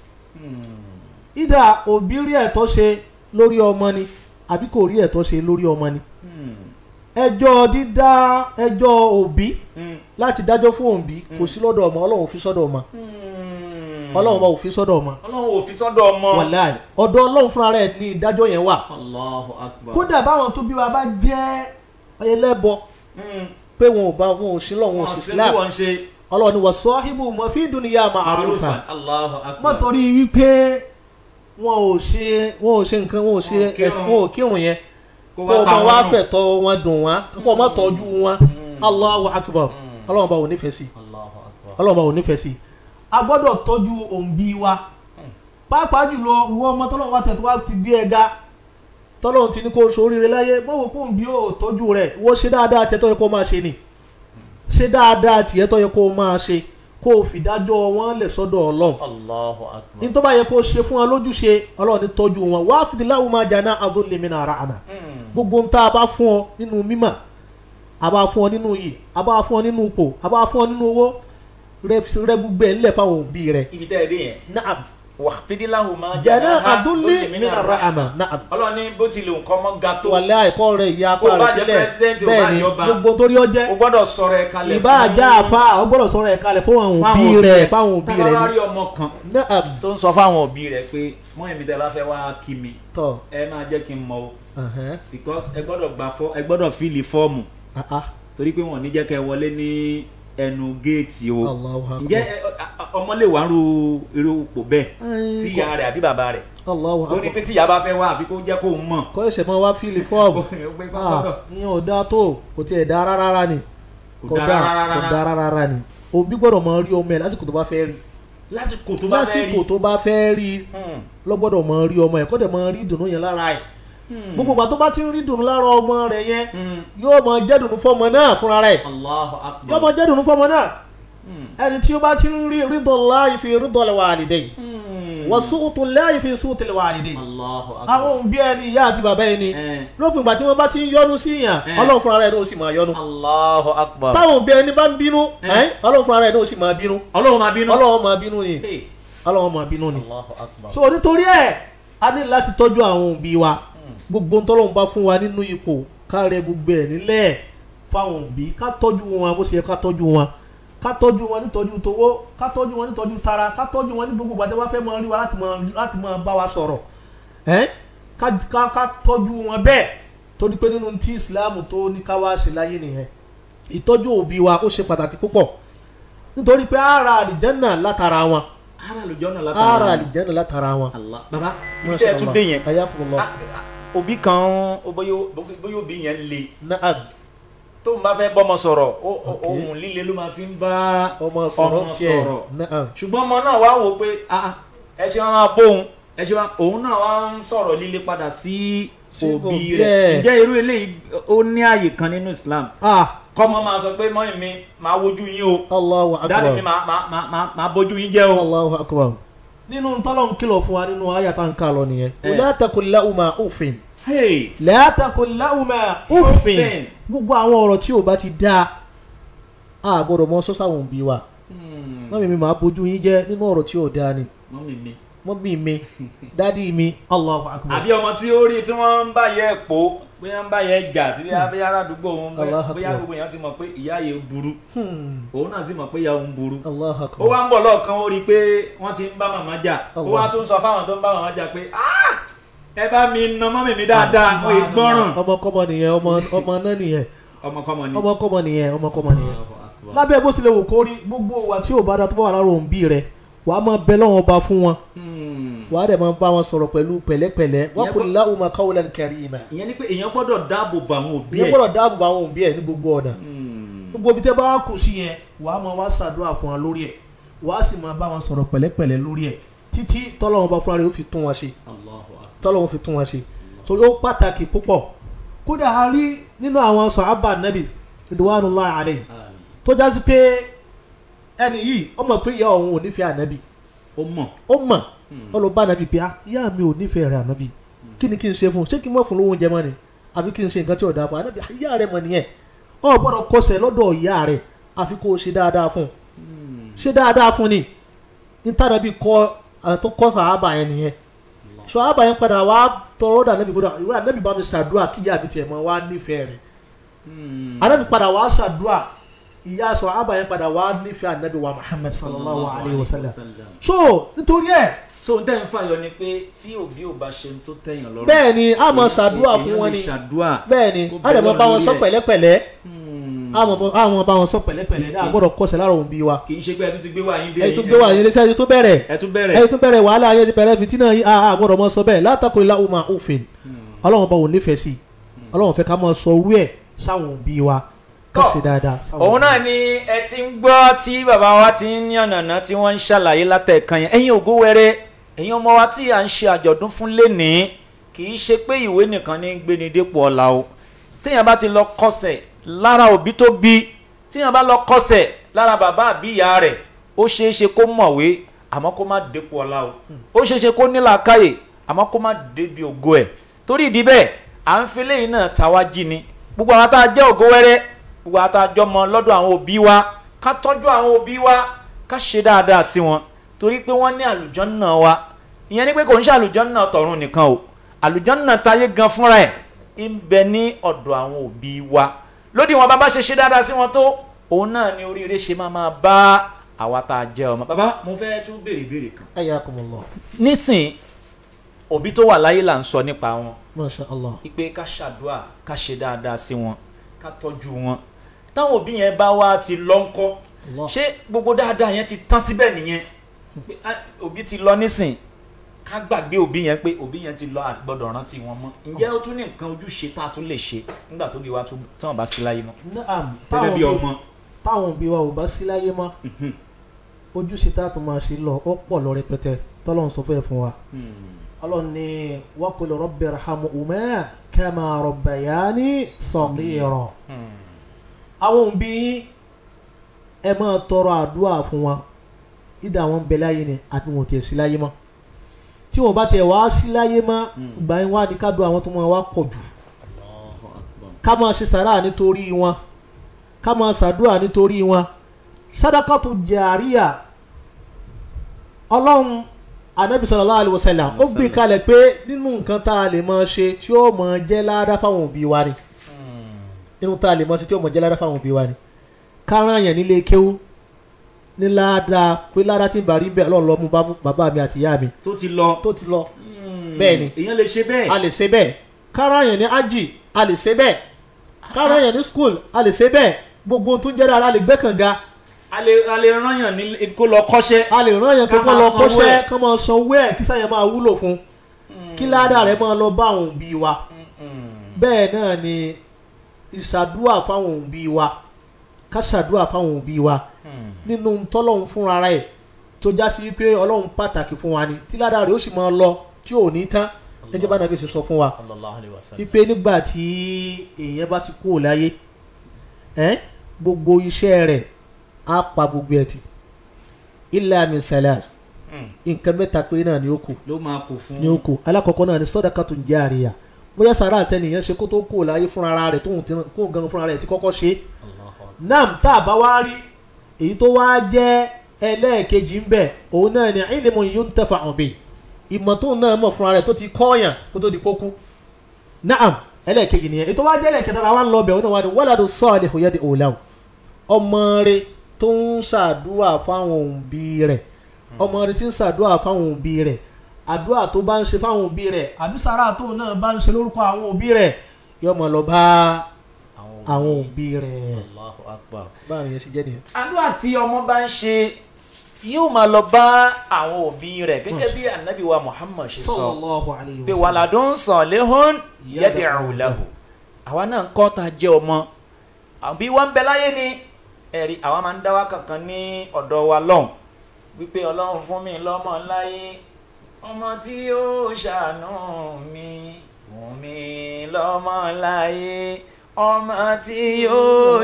ìdá òbí rí ẹ̀tọ́ ṣe lórí ọmọ ni àbí kò rí ẹ̀tọ́ ṣe lórí ọmọ ni ẹjọ́ dídá ẹjọ́ òbí láti dájọ́ fún òbí kò sí lọ́dọ̀ ọmọ ọlọ́run ò fi sọ́dọ̀ ọmọ ọlọ́run bá ò fi sọ́dọ̀ ọmọ ọlọ́run ò fi sọ́dọ̀ ọmọ. wàláì ọ̀dọ̀ ọlọ́run fúnra rẹ̀ ní ìdájọ́ yẹn wà Allahu akbar. kódà báwọn tó bí wa bá jẹ́ ẹlẹ́bọ Mm. pé wọn ò bá wọn ò sí lọ́wọ́ wọn ò sí Wọ́n ṣe tí Islam wọ́n ṣe ọlọ́run ni wà sọ́híbù mọ́ fi dunya ma'rufa ma'rufan. Allahu akbar. mọ́ torí wípé wọn ò ṣe wọn ò ṣe nǹkan wọn ò ṣe Wọn ò kírun. ẹ̀sìn wọn ò kírun yẹn kó kó o ta máa wọn wá nù. fẹ̀tọ́ wọn dùn wọn kó o má tọ́jú wọn Allahu akbar ọlọ́run bá wò nífẹ̀ẹ́ sí Allahu akbar. ọlọ́run bá wò nífẹ̀ẹ́ sí a gbọ́dọ̀ tọ́jú òǹbí wa pàápàá jùlọ ìwọ ọmọ tọ́lọ́run wa tẹ̀tọ́ wa ti gbé ẹ ga tọ́lọ́run ti ní kó o ṣoríire láyé mọ́wọ́ kó òǹbí ò tọ́jú rẹ̀ wọ́n ṣe dáadáa tẹ́tọ́ yẹ kó o máa ṣe ni ṣe dáadáa tiẹ̀ tọ́ yẹ kó o máa ṣe kó o fìdájọ́ wọn lẹ̀ sọ́dọ̀ ọlọ́run Allahu akbar. ní tó bá yẹ kó o ṣe fún wọn lójúṣe ọlọ́run ní tọ́jú wọn wá fìdíláwù máa jà náà azó lèmi náà ra àmà Mm. gbogbo ń tá a bá fún ọ nínú mímọ̀ a bá fún ọ nínú iyì a bá fún ọ nínú ipò a bá fún ọ nínú owó rẹ rẹ gbogbo ẹ ńlẹ̀ fáwọn òbí rẹ. ibi tẹ́ ẹ dé yẹn. naam wàhídìláhùn máa jẹ̀nà janaha àdúlé dhulli mi náà ra àmà naam ọlọ́run ní bó tilẹ̀ nǹkan mọ́ ga tó wàlẹ́ àìkọ́ rẹ ìyá apá Ó bá rẹ jẹ́ sílẹ̀ president, ó bá bẹ́ẹ̀ ni jẹ́ ọba. gbogbo torí ọ o jẹ́ gbọ́dọ̀ sọ̀rọ̀ ẹ̀ kalẹ̀ ìbá àjà àfa ọ gbọ́dọ̀ sọ̀rọ̀ ẹ̀ kalẹ̀ fún àwọn òbí rẹ fáwọn òbí rẹ tábà ni rí ọmọ kan naam tó ń sọ fáwọn òbí rẹ̀ pé mọ́ èmi tẹ́ bá fẹ́ wá kí mi tọ́ ẹ máa jẹ́ kí n mọ̀ o ẹ̀hẹ́n, because ẹ gbọ́dọ̀ gba fọ́ ẹ gbọ́dọ̀ fíìlì fọ́ọ̀mù ah, ah, torí pé wọ́n ní jẹ́ kẹ́ ẹ wọlé ní ẹnu géètì o Allahu akbar. ǹjẹ́ ẹ- ọ- ọ- ọmọ lè wá ru irú ipò bẹ́ẹ̀ Ai, sí kò- ìyá rẹ̀ àbí bàbá rẹ̀ Allahu ó ní akbar. pé tí ìyá bá fẹ́ wá àbí kó jẹ́ kó mọ̀ kọ́ ẹ̀sẹ̀ máa wá fíìlì fọ́ọ̀mù Pé kó Ah, gbọ́dọ̀. ìyẹn ò dáa tó kò tiẹ̀ dáa rárá rárá ni Kò dáa rárá kò dáa rárá rárá ni òbí gbọ́dọ̀ máa rí ọmọ ẹ̀ lásìkò tó bá fẹ́ rí lásìkò tó bá fẹ́ rí lásìkò tó bá fẹ́ rí Hmm. lọ́gbọ́dọ̀ mọ rí ọmọ ẹ̀ kó dẹ̀ mọ rí ìdùnnú yẹn lára ẹ̀ gbogbo ìgbà tó bá ti ń rí ìdùnnú lára ọmọ rẹ̀ yẹn Hmm. yóò mọ jẹ́ ìdùnnú fọmọ náà fúnra rẹ̀ Allahu yóò akbar mọ jẹ́ ìdùnnú fọmọ náà Hmm. ẹni tí ó bá ti ń rí rídọ̀ láì fi rídọ̀ wàlídẹ́yì Hmm. wọ́n sùútù láì fi sùútù wàlídẹ́yì Allahu akbar àwọn òbí ẹni ìyá àti bàbá ẹni Eh. lópin ìgbà tí wọ́n bá ti ń yọnu sí yàn Eh. ọlọ́run fúnra rẹ̀ ló sì máa yọnu Allahu akbar táwọn òbí ẹni bá ń bínú Eh. ẹ́, ọlọ́run fúnra rẹ̀ ló sì máa bínú ọlọ́run máa bínú ọlọ́run máa bínú ni Hey. ọlọ́run máa bínú ni Allahu akbar so nítorí ẹ̀ a ní láti tọ́jú àwọn òbí wa gbogbo ntọ́lọ́run bá fún wa nínú ipò ká rẹ gbogbo ẹ̀ nílẹ̀ fáwọn òbí ká tọ́jú wọn bó ṣe yẹ ká tọ́jú wọn ká tọ́jú wọn nítọ́jú towó ká tọ́jú wọn nítọ́jú tara ká tọ́jú wọn ní gbogbo ìgbà tí wọ́n fẹ́ máa rí wa láti máa láti máa bá wa sọ̀rọ̀ ẹ́ ká ká ká tọ́jú wọn bẹ́ẹ̀ torí pé nínú tí ìsìláàmù tó ní ká wá ṣe láyé nìyẹn ìtọ́jú òbí wa ó ṣe pàtàkì púpọ̀ nítorí pé ara àlìjẹ́nà látara wọn ara lójọ́ náà látara ara àlìjẹ́nà látara wọn. Allah baba Masha ǹjẹ́ ẹ tún Allah. dé yẹn Ayakumullah. Ah, ah, òbí kan ó bóyá bóyá òbí yẹn le Naam. tó ń bá fẹ́ bọ́mọ sọ̀rọ̀ ó- ó- Okay. ohun líle ló máa fi ń bá ọmọ sọ̀rọ̀ ọmọ tiẹ̀. sọ̀rọ̀ Naam. ṣùgbọ́n ọmọ náà wá wò pé ah, ah, ẹ ṣe máa bóun ẹ ṣe máa òun náà wá ń sọ̀rọ̀ líle padà sí Sí òbí òbí rẹ̀ ẹ̀. ǹjẹ́ irú eléyìí ó ní àyè kan nínú Islam Ah, kọ́mọ máa sọ pé mọ́yìn mi máa wojú yín o Allahu dáàdì mi akbar. máa máa máa máa máa bójú yín jẹ́ o. Allahu akbar. Nínú tọ́lọ̀ ń kìlọ̀ fún wa nínú àyà tá ń kà lọ nìyẹn. Eh. La taqul lahuma uffin. Hey. La taqul lahuma uffin. Uffin. Gbogbo àwọn ọ̀rọ̀ tí ò bá ti dáa. A gbọ́dọ̀ mọ sọ́sà wọn bí wa. Hmm. Mọ́mí mi máa bójú yín jẹ́ nínú ọ̀rọ̀ tí ò dáa ni. mọ́mì mi. Mọ́mí mi, dádì mi, Allahu akbar. àbí ọmọ tí ó rí tí wọ́n ń bá yẹ pò bóyá ń bá yẹ jà tí bóyá bóyá aládùúgbò òun bóyá Allahu bóyá Akbar. gbogbo èèyàn ti mọ̀ pé ìyá yẹn burú Hmm. òun náà sì mọ̀ pé ìyá òun burú. Allahu ó akbar. wá ń bọ̀ lọ́ọ̀kan ó rí i pé wọ́n ti ń bá màmá jà ó Allah. wá tún sọ fáwọn tó ń bá màmá jà pé "Ah, ẹ bá mi na mọ́mì mi dáadáa mo ì gbọ́ràn. Ọmọkọ́mọ nìyẹn, ọmọ ọmọ náà nìyẹn. ọmọkọ́mọ ni. Ọmọkọ́mọ nìyẹn, ọmọkọ́mọ nìyẹn. Allahu Akbar. lábẹ́ bó tilẹ̀ wò kó rí gbogbo wa tí ò bá da tó bá wà lára òǹbí rẹ̀ wà á máa bẹ lọ́wọ́ ba fún wọn Hmm. wà á dẹ̀ máa bá wọn sọ̀rọ̀ pẹ̀lú pẹ̀lẹ́pẹ̀lẹ́ wa Ìyẹn qul kọ́- lahuma qawlan karima. ìyẹn ni pé èèyàn gbọ́dọ̀ dáàbò bo àwọn òbí ìyẹn ẹ̀. gbọ́dọ̀ dáàbò bá àwọn òǹbí ẹ̀ ní gbogbo ọ̀nà Hmm. gbogbo ibi tẹ́ bá kù sí yẹn wà á máa wá ṣàdúrà fún wọn lórí ẹ̀ wà á sì máa bá wọn sọ̀rọ̀ pẹ̀lẹ́pẹ̀lẹ́ lórí ẹ̀ títí tọ́lọ́wọ́n bá fúnra rẹ̀ ó fi tún wọn ṣe Allahu Akbar. tọ́lọ́wọ́n fi tún wọn ṣe so ó pàtàkì púpọ̀ kódà a rí nínú àwọn sàhábà Nábì ridwanullahi alayhi Àmín. tó jásí pé ẹni yìí ó mọ̀ pé ìyá òun ò nífẹ̀ẹ́ ànábì ó mọ̀. ó mọ̀ ó lọ bá ànábì pé "Ah, ìyá mi ò nífẹ̀ẹ́ rẹ̀ ànábì kí ni kí n ṣe fún un ṣé kí n mọ̀ fún lówó oúnjẹ mọ́ ni àbí kí n ṣe nǹkan tí ò dáa fún un ànábì "Ah, ìyá rẹ̀ mọ̀ nìyẹn ọ gbọ́dọ̀ kọsẹ̀ lọ́dọ̀ ìyá rẹ̀ àfi kó o ṣe dáadáa fún un ṣe dáadáa fún ni nítànàbí kọ àwọn tó kọ́ sàábà yẹn nìyẹn sàábà yẹn padà wá tọrọ dà ànábì gbọ́dọ̀ ìwé ànábì bá mi ṣàdúrà kí ìyá mi tiẹ̀ mọ́ wá nífẹ̀ẹ́ rẹ̀ Hmm. anabi padà wá ṣàdúrà ìyá sọ àbá yẹn padà wá nífẹ̀ẹ́ anabi wa muhammad sallallahu alayhi wa sallam so nítorí ẹ̀ so n tẹ́ ń fàyọ ni pé tí òbí ò bá ṣe tó tẹ̀yàn lọ́rùn. bẹ́ẹ̀ ni a máa ṣàdúrà èèyàn fún wọn lè ni ṣàdúrà. bẹ́ẹ̀ ni Kó a dẹ̀ bẹ̀ mọ bá wọn lórí sọ ẹ̀. pẹ̀lẹ́pẹ̀lẹ́ Hmm. a mọ a mọ bá wọn sọ pẹ̀lẹ́pẹ̀lẹ́ a gbọ́dọ̀ kọsẹ̀ lára òun bí wa kì í ṣe pé ẹ tún ti gbé wà yín dé. ẹ tún gbé wà ní iléeṣẹ́ ẹ tún bẹ̀rẹ̀ ẹ tún bẹ̀rẹ̀. ẹ tún bẹ̀rẹ̀ wàhálà ayé ti bẹ̀rẹ̀ fìtínà yìí a a gbọ́dọ̀ mọ sọ bẹ́ẹ̀ látàkùn ilá umar òfin ọlọ́run bá wọn nífẹ̀ẹ́ sí ọlọ́run fẹ́ ká mọ sọ orú ẹ̀ sáwọn òbí wa ká Tọ́. ṣe dáadáa. sáwọn òun òbí náà ni ẹ ti ń gbọ́ tí bàbá wa ti ń yànnàná tí wọ́n ń ṣàlàyé látẹ̀kan yẹn ẹ̀yin ògo wẹrẹ ẹ̀yin ọmọ wa tí à ń ṣe àjọ̀dún fún lénìí kì í ṣe pé ìwé nìkan ní gbéni dépò ọ̀la o téèyàn bá ti lọ kọsẹ̀ lára òbí tó bí téèyàn bá lọ kọsẹ̀ lára bàbá àbí ìyá rẹ̀ ó ṣeé ṣe kó mọ̀wé àmọ́ kó má dépò ọ̀la o ó ṣeé ṣe kó nílàákàyè àmọ́ kó má débi ògo ẹ̀ torí ìdí bẹ́ẹ̀ à ń fi léyìn náà tàwa jí ni gbogbo àwọn tá a jẹ́ ògo wẹ́rẹ́ gbogbo àwọn tá a jọ mọ lọ́dọ̀ àwọn òbí wa ká tọ́jú àwọn òbí wa ká ṣe dáadáa sí wọn torí pé wọ́n ní àlùjànnà wa ìyẹn ni pé kò ń ṣe àlùjànnà tọ̀run nìkan o àlùjànnà táyé gan fúnra ẹ̀ ń bẹ ní ọ̀dọ̀ àwọn òbí wa lódì wọn bàbá ṣe ṣe dáadáa sí wọn tó òun náà ni oríire ṣe máa máa bá àwa tá a jẹ́ ọmọ. bàbá mo fẹ́ tún béèrè ìbéèrè kan. ayakumullah nísìn òbí tó wà láyé là ń sọ nípa wọn masha allah ipe ká ṣàdúrà ká ṣe dáadáa sí wọn ká tọ́jú wọn táwọn òbí yẹn bá wá ti lọ ńkọ́ Allah. ṣé gbogbo dáadáa yẹn ti tán síbẹ̀ nìyẹn pé ah, òbí ti lọ nísìn ká gbàgbé òbí yẹn pé òbí yẹn ti lọ àgbọ́dọ̀ rántí wọn mọ́ ǹjẹ́ ó tún ní nǹkan ojúṣe tá a tún lè ṣe nígbà tó bí wa tún tí wọn bá sí láyé mọ́ naam gẹ́gẹ́ bí táwọn ọmọ òbí- táwọn òbí wa ò bá sí láyé mọ́ ojúṣe tá a tún máa ṣe lọ ó pọ̀ lọ rẹpẹtẹ tọ́lọ́run sọ fẹ́ fún wa ọlọ́run ní wa qul rabbi irhamhuma kama rabbayani saghira àwọn òbí yín ẹ máa tọrọ àdúrà fún wa ìdá àwọn ń bẹ láyé ni àti wọn ò tiẹ̀ sí láyé mọ́ tí wọn bá tiẹ̀ wá sí láyé mọ́ ìgbà yẹn wá ní ká dùn àwọn tó máa wá pọ̀ jù ká máa ṣe sàrà nítorí wọn ká máa ṣàdúrà nítorí wọn sadakatu jàríà ọlọ́run anabi sallallahu alaihi wasallam ó gbé kalẹ̀ pé nínú nǹkan tá a lè máa ṣe tí ó máa jẹ́ ládá fáwọn òbí wa ni nínú tá a lè máa ṣe tí ó máa jẹ́ ládá fáwọn òbí wa ni kárán yẹn nílé kéwú ní ládàá pé ládàá tí ń bá rí bẹ́ẹ̀ ọlọ́run lọ mú bá- bàbá mi àti ìyá mi tó ti lọ tó ti lọ bẹ́ẹ̀ ni èèyàn lè ṣe bẹ́ẹ̀ a lè ṣe bẹ́ẹ̀ kárán yẹn ní ájì a lè ṣe bẹ́ẹ̀ kárán yẹn ní skul a lè ṣe bẹ́ẹ̀ gbogbo ohun tó ń jẹ́ dáadáa a lè gbé kànga a lè a lè rán yàn ní kó lọ kọ́ṣẹ́ a lè rán yẹn pé Ká kó máa lọ sanwó kọ́ṣẹ́ ẹ̀. kó máa san owó ẹ̀ kí sáyẹn máa wúlò fún kí ládàá rẹ̀ máa lọ bá àwọn òbí wa bẹ́ẹ̀ náà ni ìṣàdúà fáwọn òbí wa ká ṣàdúà fáwọn òbí wa nínú tọ́lọ́hún fúnra rẹ̀ tó já sí pé ọlọ́run pàtàkì fún wa ni tí ládàá rẹ̀ ó sì máa lọ tí ò ní tán gẹ́gẹ́ bá nàbí ṣe sọ fún wa sallallahu alayhi wa sallam wípé nígbà tí èèyàn bá ti kúrò láyé ẹ́ gbogbo iṣẹ́ rẹ̀ á pa gbogbo ẹ̀ tì illa min salas nǹkan mẹ́ta pé náà ni ó kù ló máa kó fún ní ó kù alákọ̀ọ́kọ́ náà ni sadaqatun jariyah bóyá sàrà àtẹnìyàn ṣe kó tó kúrò láyé fúnra rẹ̀ tóun ti kó gan fúnra rẹ̀ ti kọ́kọ́ ṣe nam tá a bá wá rí èyí tó wá jẹ́ ẹlẹ́ẹ̀kejì ń bẹ̀ òun náà ni ilmun yuntafa'u bihi ìmọ̀ tóun náà mọ̀ fúnra rẹ̀ tó ti kọ́ọ̀yàn kó tó di kókú naam ẹlẹ́ẹ̀kejì nìyẹn ètò wá jẹ́ ẹlẹ́ẹ̀kẹta la wá ń lọ bẹ̀ òun náà wá ní waladu salihu yad'u lahu ọmọ rẹ̀ tó ń ṣàdúrà fáwọn òbí rẹ̀ ọmọ rẹ̀ tí ń ṣàdúrà fáwọn òbí rẹ̀ àdúrà tó bá ń ṣe fáwọn òbí rẹ̀ àbí sàrà tóun náà bá ń ṣe lórúkọ àwọn òbí rẹ̀ yóò máa lọ bá àwọn òbí rẹ̀ Allahu akbar báwo yẹn ṣe jẹ́ nìyẹn. àdúrà tí ọmọ bá ń ṣe yóò máa lọ bá àwọn òbí rẹ̀ gẹ́gẹ́ bí anabi wa muhammad ṣe sọ sallallahu alayhi wa pé sallam. waladun salihun yad'u lahu àwa náà ń kọ́ ta jẹ́ ọmọ àbí wọ́n ń bẹ láyé ni ẹ̀rí àwa máa ń dá wa kankan ní ọ̀dọ̀ wa lọ́hùn wípé ọlọ́run fún mi lọ́mọ láyé ọmọ tí ó ṣàánú mi fún mi lọ́mọ láyé ọmọ tí ó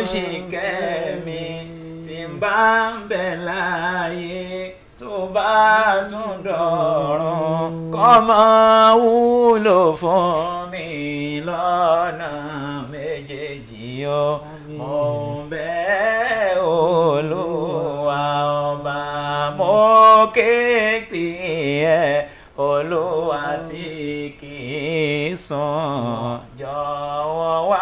ṣìkẹ́ mi tí ń bá ń bẹ láyé tó bá tún dọ̀run kọ́mọ wúlò fún mi lọ́nà méjèèjì o mo ń bẹ̀ olúwa ọba mo kéèpì ẹ olúwa tí kì í sùn jọ̀wọ́ wá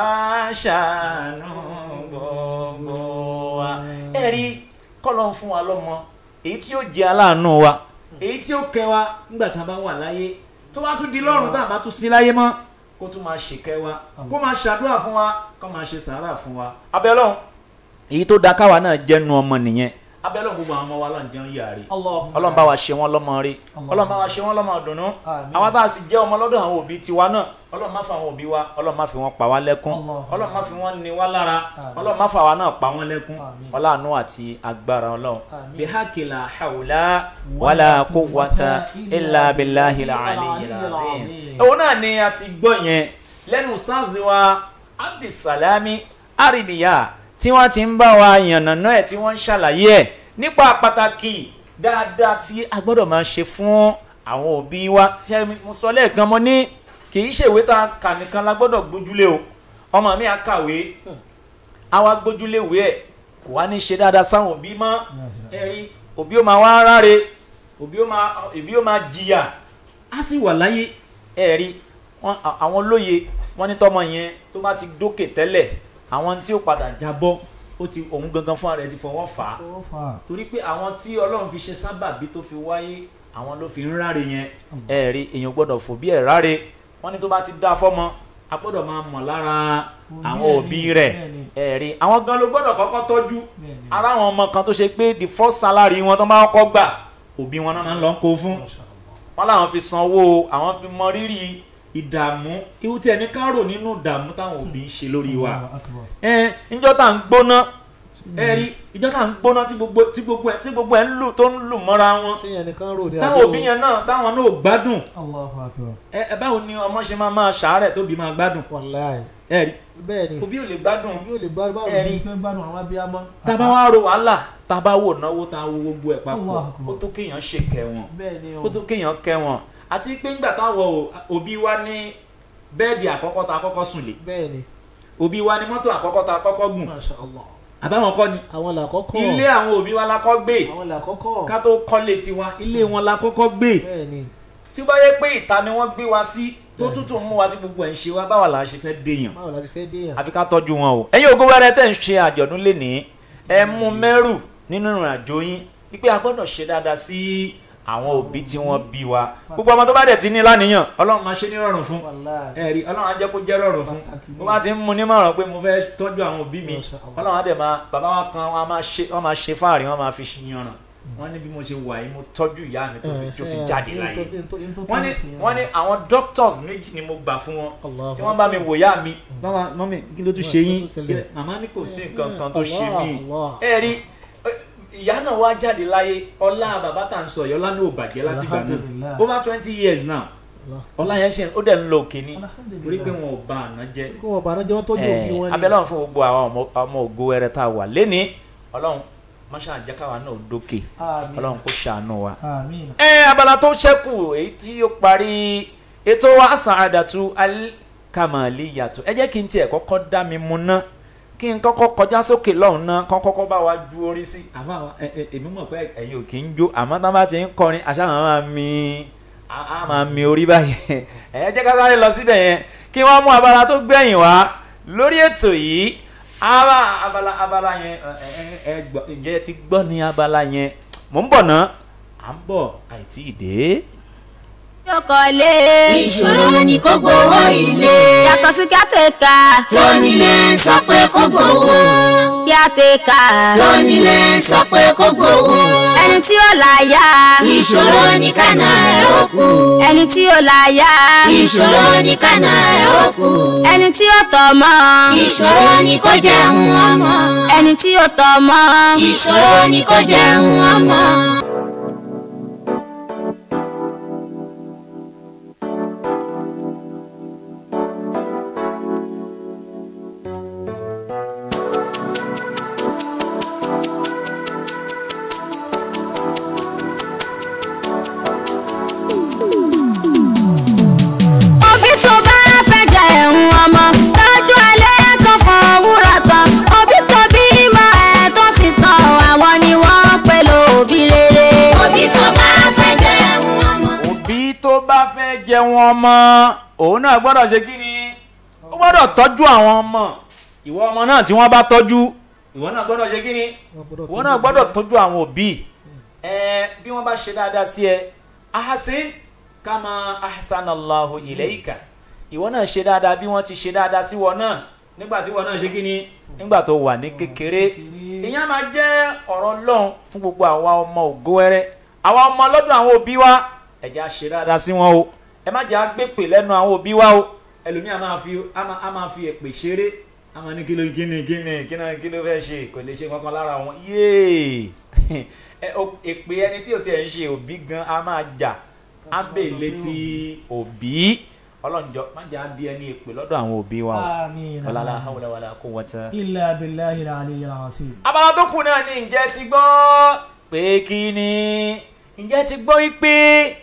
ṣàánú gbogbo wa. ẹ rí kọ́lọ́ ń fún wa lọ́mọ èyí tí yóò jẹ́ aláàánú wa èyí tí yóò kẹ́ wa nígbà tí a bá wà láyé tó bá tún di lọ́rùn tá a bá tún sí láyé mọ́ kó tún máa ṣèkẹ́ wa kó máa ṣàdúrà fún wa kó máa ṣe sàárà fún wa. abẹ́lọ́hún èyí tó da káwa náà jẹ́nu ọmọ nìyẹn abẹ́lọ́hún gbogbo àwọn ọmọ wa láǹjẹ́ ń yà rí Allahumma ọlọ́run bá wa ṣe wọ́n lọ́mọ rí ọlọ́run bá wa ṣe wọ́n lọ́mọ dùnú Àmín. àwọn tá a sì jẹ́ ọmọ lọ́dọ̀ àwọn òbí tiwa náà ọlọ́run má fa àwọn òbí wa ọlọ́run má fi wọ́n pa wá lẹ́kún Allahumma. ọlọ́run má fi wọ́n ní wá lára Àmín. ọlọ́run má fa àwa náà pa wọ́n lẹ́kún Àmín. ọláàánú àti agbára ọlọ́run Àmín. bihakila hawla wala quwwata illa billahi al-aliyyil azim. òun náà ni a ti gbọ́ yẹn lẹ́nu ustaz wa abdulsalami aribiya tí wọ́n ti ń bá wa yànnàná ẹ̀ tí wọ́n ń ṣàlàyé ẹ̀ nípa pàtàkì dáadáa tí a gbọ́dọ̀ máa ṣe fún àwọn òbí wa ṣe mo sọ lẹ́ẹ̀kan mo ní kì í ṣèwé tá a kà nìkan la gbọ́dọ̀ gbójúlé o ọmọ mi á kàwé á wá gbójúlé ìwé ẹ̀ kò wá ní ṣe dáadáa sáwọn òbí mọ́ ẹ̀rí òbí ó máa wá ráre òbí ó máa òbí ó máa jìyà á sì wà láyé ẹ̀rí wọn à- àwọn olóye wọn ní tọmọ yẹn tó bá ti dókè tẹ́lẹ̀ àwọn tí ó padà jábọ́ ó ti òun gangan fúnra rẹ̀ ti fọwọ́ fà á torí pé àwọn tí ọlọ́run fi ṣe sábàbí tó fi wáyé àwọn ló fi ń ráre yẹn ẹ̀rí èèyàn gbọ́dọ̀ fòbí ẹ̀ ráre wọ́n ní tó bá ti dá fọ́mọ a gbọ́dọ̀ máa mọ̀ lára àwọn òbí rẹ̀ ẹ̀rí àwọn gan ló gbọ́dọ̀ kọ́kọ́ tọ́jú ara àwọn ọmọ kan tó ṣe pé the first salary wọn tó máa kọ́ gbà òbí wọn náà máa ń lọ kó fún wọn làwọn fi sanwó àwọn fi mọ rírì ìdààmú ihu tí ẹni ká rò nínú ìdààmú táwọn òbí ń ṣe lórí wa ẹ níjọ́ tá à ń gbóná ẹ rí ìjọ tá à ń gbóná tí gbogbo tí gbogbo ẹ tí gbogbo ẹ ń lù tó ń lù mọ́ra wọn ṣé yẹn nìkan rò ní táwọn òbí yẹn náà táwọn náà ò gbádùn Allahu akbar ẹ ẹ báwo ni ọmọ ṣe máa máa ṣàárẹ̀ tóbi máa gbádùn wàláì ẹ rí bẹ́ẹ̀ ni òbí ò lè gbádùn yóò lè gbádùn báwo Ẹ̀rí. ni fẹ́ gbádùn àwọn abiyamọ. tá a bá wá ro wàhálà tá a bá wò náwó tá a wo gbogbo ẹ̀ papọ̀ Allahu Akbar. ó tó kéèyàn ṣe kẹ́ wọn bẹ́ẹ̀ ni ó tó kéèyàn kẹ́ wọn àti pé ńgbà táwọn ò- òbí wa ní bẹ́ẹ̀dì àkọ́kọ́ tá a kọ́kọ́ sùn lé bẹ́ẹ̀ ni òbí wa ní mọ́tò àkọ́kọ́ tá a kọ́kọ́ gùn masha allah àbáwọn kọ́ ni àwọn làkọ́kọ́ ilé àwọn òbí wa la kọ́ gbé àwọn làkọ́kọ́ ká tó kọ́lé tiwa ilé wọn la kọ́kọ́ gbé bẹ́ẹ̀ ni tí ó bá yẹ pé ìta ni wọ́n gbé wa sí tó tútù mú wa tí gbogbo ẹ̀ ń ṣe wá báwa là á ṣe fẹ́ déèyàn báwo la ti fẹ́ dé yàn. àfi ká tọ́jú wọn o. ẹ̀yin ògo wẹ́rẹ́ tẹ̀ ń ṣe àjọ̀dún lénìí ẹ mú mẹ́rù nínú ìrìn àjò yín wípé a gbọ́dọ̀ ṣe dáadáa sí àwọn òbí tí wọ́n bí wa gbogbo ọmọ tó bá dẹ̀ ti ní láníyàn ọlọ́run máa ṣe ní rọrùn fún wàláì ẹ̀rí ọlọ́run á jẹ́ kó jẹ́ rọrùn fún Pàtàkì bó bá ti ń mu nímọ̀ràn pé mo fẹ́ tọ́jú àwọn òbí mi Masha Allah. ọlọ́run á dẹ̀ máa bàbá wa kan wọ́n á máa ṣe wọ́n máa ṣe fáàrí wọ́n máa fi ṣìyànràn wọ́n ní bí mo ṣe wà yìí mo tọ́jú ìyá mi tó fi tó fi jáde láyé wọ́n ní wọ́n ní àwọn doctors méjì ni mo gbà fún wọn tí wọ́n bá mi wò yá mi mama mọ́mí kí ló tún ṣe yín Kí ló tún ṣẹlẹ̀? màmá ní kò sí nǹkan kan tó ṣe Allah, mí Allah. ẹ rí ìyá náà wá jáde láyé ọlá bàbá tá à ń sọ yìí ọlá náà ò bàjẹ́ láti gbà náà Alhamdulillah. over twenty years now ọlá yẹn ṣe ó dẹ̀ ń lọ òkè ni Alhamdulillah. torí pé wọn ò ba àná jẹ́ kó wọn bàánú jẹ́ wọ́n tọ́jú òbí wọn ni. abẹ́lẹ́ ọ̀hún fún gbogbo àwọn ọmọ- ọmọ ògo ẹrẹ tá a wà lẹ́ni ọlọ́run máṣá àjẹkáwa náà dókè Àmín. ọlọ́run kò ṣàánú wa àmín. ẹ abala tó ṣẹ́kù èyí tí ó parí ètò wa Sa'adatu Al-Kamaliyatu ẹ jẹ́ kí n tiẹ̀ kọ́kọ́ dá mi mu ná kí n kọ́kọ́ kọjá sókè lọ́hùn ná kọ́ kọ́kọ́ bá wa ju orí sí. àfa wa ẹ ẹ èmi mọ̀ pé ẹ̀yin ò kì í jó àmọ́ tá a bá ti ń kọrin àṣà máa máa mi a a máa mi orí báyìí ẹ jẹ́ ká sáré lọ síbẹ̀ yẹn kí wọ́n mú abala tó gbẹ̀yìn wá lórí ètò yìí ara abala abala yẹn ẹ ẹ ẹ gbọ́ ǹjẹ́ ẹ ti gbọ́ ní abala yẹn mò ń bọ̀ ná à ń bọ̀ àìtí ìdè. Yọkọ̀lé. ìṣòro ni kó gbowó ilé. Yàtọ̀ sí kíátẹ́ka. tónílé sọ pé kó gbowó. Kíátẹ́ka. tónílé sọ pé kó gbowó. Ẹni tí ó láyà. ìṣòro ni kánà ẹ̀ ó kú. Ẹni tí ó láyà. ìṣòro ni kánà ẹ̀ ó kú. Ẹni tí ó tọ́mọ. ìṣòro ni kó jẹun ọmọ. Ẹni tí ó tọ́mọ. ìṣòro ni kó jẹun ọmọ. Òbí tó bá fẹ́ jẹ ẹ̀hún ọmọ. Tọ́jú alẹ́ tó fọ wúrà tán. Òbí tó bí mọ ẹ̀ tó sì tán. Àwọn ni wọ́n pè lóbi rere. òbí tó bá fẹ́ jẹun ọmọ. òbí tó bá fẹ́ jẹun ọmọ òun náà gbọ́dọ̀ ṣe kí ni ó gbọ́dọ̀ tọ́jú àwọn ọmọ ìwọ ọmọ náà tí wọ́n bá tọ́jú ìwọ náà gbọ́dọ̀ ṣe kí ni ìwọ náà gbọ́dọ̀ tọ́jú àwọn òbí ẹ bí wọ́n bá ṣe dáadáa sí ẹ ahasin kama ahsanallahu ilayka ìwọ náà ṣe dáadáa bí wọ́n ti ṣe dáadáa sí wọn náà nígbà tí wọn náà ṣe kí ni nígbà tó wà ní kékeré ìyẹn máa jẹ́ ọ̀rọ̀ Ọlọ́run fún gbogbo àwa ọmọ ògo wẹrẹ àwa ọmọ lọ́dọ̀ àwọn òbí wa ẹ jẹ́ á ṣe dáadáa sí wọn o ẹ má jẹ́ á gbépè lẹ́nu àwọn òbí wa o ẹlòmíà máa fi á máa- á máa fi èpè ṣeré á máa ní kí ló kí ni kí ni kí ni kí ló fẹ́ ṣe kò lè ṣe kankan lára wọn yéè ẹ o- èpè ẹni tí o tiẹ̀ ń ṣe òbí gan á máa jà á bè létí òbí ọlọ́njọ́ má jẹ́ á di ẹni èpè lọ́dọ̀ àwọn òbí wa o àmín. wàlálà hawla wàlá quwwata illa billahi al-aliyyil azim. abala tó kù náà ni ǹjẹ́ ti gbọ́ pé kí ni ǹjẹ́ ti gbọ́ wípé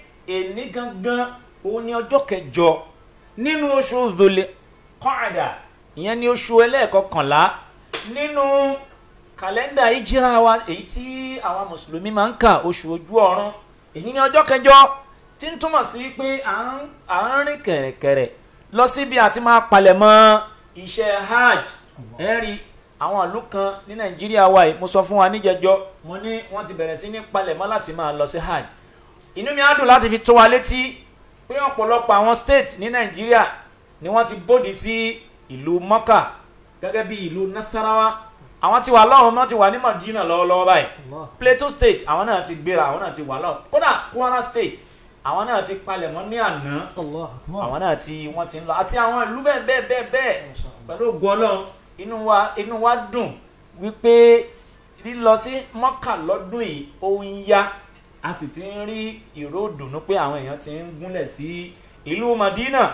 èní gangan òun ni ọjọ́ kẹjọ nínú oṣù Dhul Qa'da ìyẹn ni oṣù ẹlẹ́ẹ̀kọkànlá nínú kàlẹ́ndà ìjírà wa èyí tí àwọn mùsùlùmí máa ń kà oṣù ojú ọ̀run èyí ni ọjọ́ kẹjọ tí ń túmọ̀ sí pé à ń à ń rìn kẹ̀rẹ̀kẹ̀rẹ̀ lọ síbi àti máa palẹ̀mọ́ iṣẹ́ hajj ẹ̀rí àwọn ìlú kan ní nàìjíríà wa yìí mo sọ fún wa níjẹjọ mo ní wọ́n ti bẹ̀rẹ̀ sí ní palẹ̀mọ́ láti máa lọ sí hajj inú mi á dùn láti fi tó wa létí pé ọ̀pọ̀lọpọ̀ àwọn state ní nàìjíríà ni wọ́n ti bòdì sí ìlú mọ́kà gẹ́gẹ́ bí ìlú nasarawa àwọn ti wà lọ́hùn náà ti wà ní madina lọ́wọ́lọ́wọ́ báyìí Allah. plateau state àwọn náà ti gbéra àwọn náà ti wà lọ́hùn kódà kwara state àwọn náà ti palẹ̀mọ́ ní àná Allah akbar. àwọn náà tí wọ́n ti ń lọ àti àwọn ìlú bẹ́ẹ̀ bẹ́ẹ̀ bẹ́ẹ̀ bẹ́ẹ̀ pẹ̀lú ògo ọlọ́run inú wa inú wa dùn wípé lílọ sí mọ́kà lọ́dún yìí ó ń yá a sì ti ń rí ìró ìdùnnú pé àwọn èèyàn ti ń gúnlẹ̀ sí ìlú madina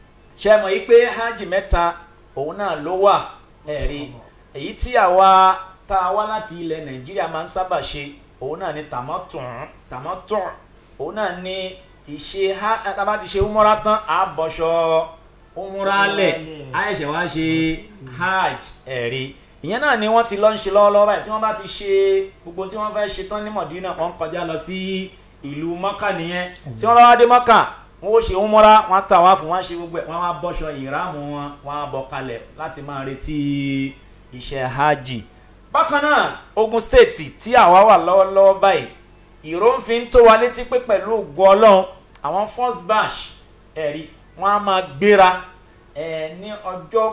ṣe mọ̀ yìí pé hajj mẹ́ta òun náà ló wà ẹ̀rí èyí tí àwa tá a wá láti ilẹ̀ nàìjíríà máa ń sábà ṣe òun náà ni tàmọ́tùn tàmọ́tùn òun náà ni ìṣe ha tá a bá ti ṣe umura tán á bọ́ṣọ umura lẹ̀ á ẹ̀ṣẹ̀ wá ṣe hajj ẹ̀rí ìyẹn náà ni wọ́n ti lọ ń ṣe lọ́wọ́lọ́wọ́ báyìí tí wọ́n bá ti ṣe gbogbo tí wọ́n fẹ́ ṣe tán ní mọ̀dínà wọ́n ń kọjá lọ sí ìlú mọ́kà nìyẹn tí wọ́n bá wá dé mọ́kà wọ́n ó ṣe umura wọ́n á tà wá fún wọn á ṣe gbogbo ẹ̀ wọ́n á bọ́ṣọ ìráàmù wọn wọ́n á bọ́ kalẹ̀ láti máa retí iṣẹ́ hajj bákan náà ogun state tí àwa wà lọ́wọ́lọ́wọ́ báyìí ìró ń fi ń tó wa létí pé pẹ̀lú ògo ọlọ́run àwọn first batch ẹ̀rí wọ́n á máa gbéra ẹ̀ ní ọjọ́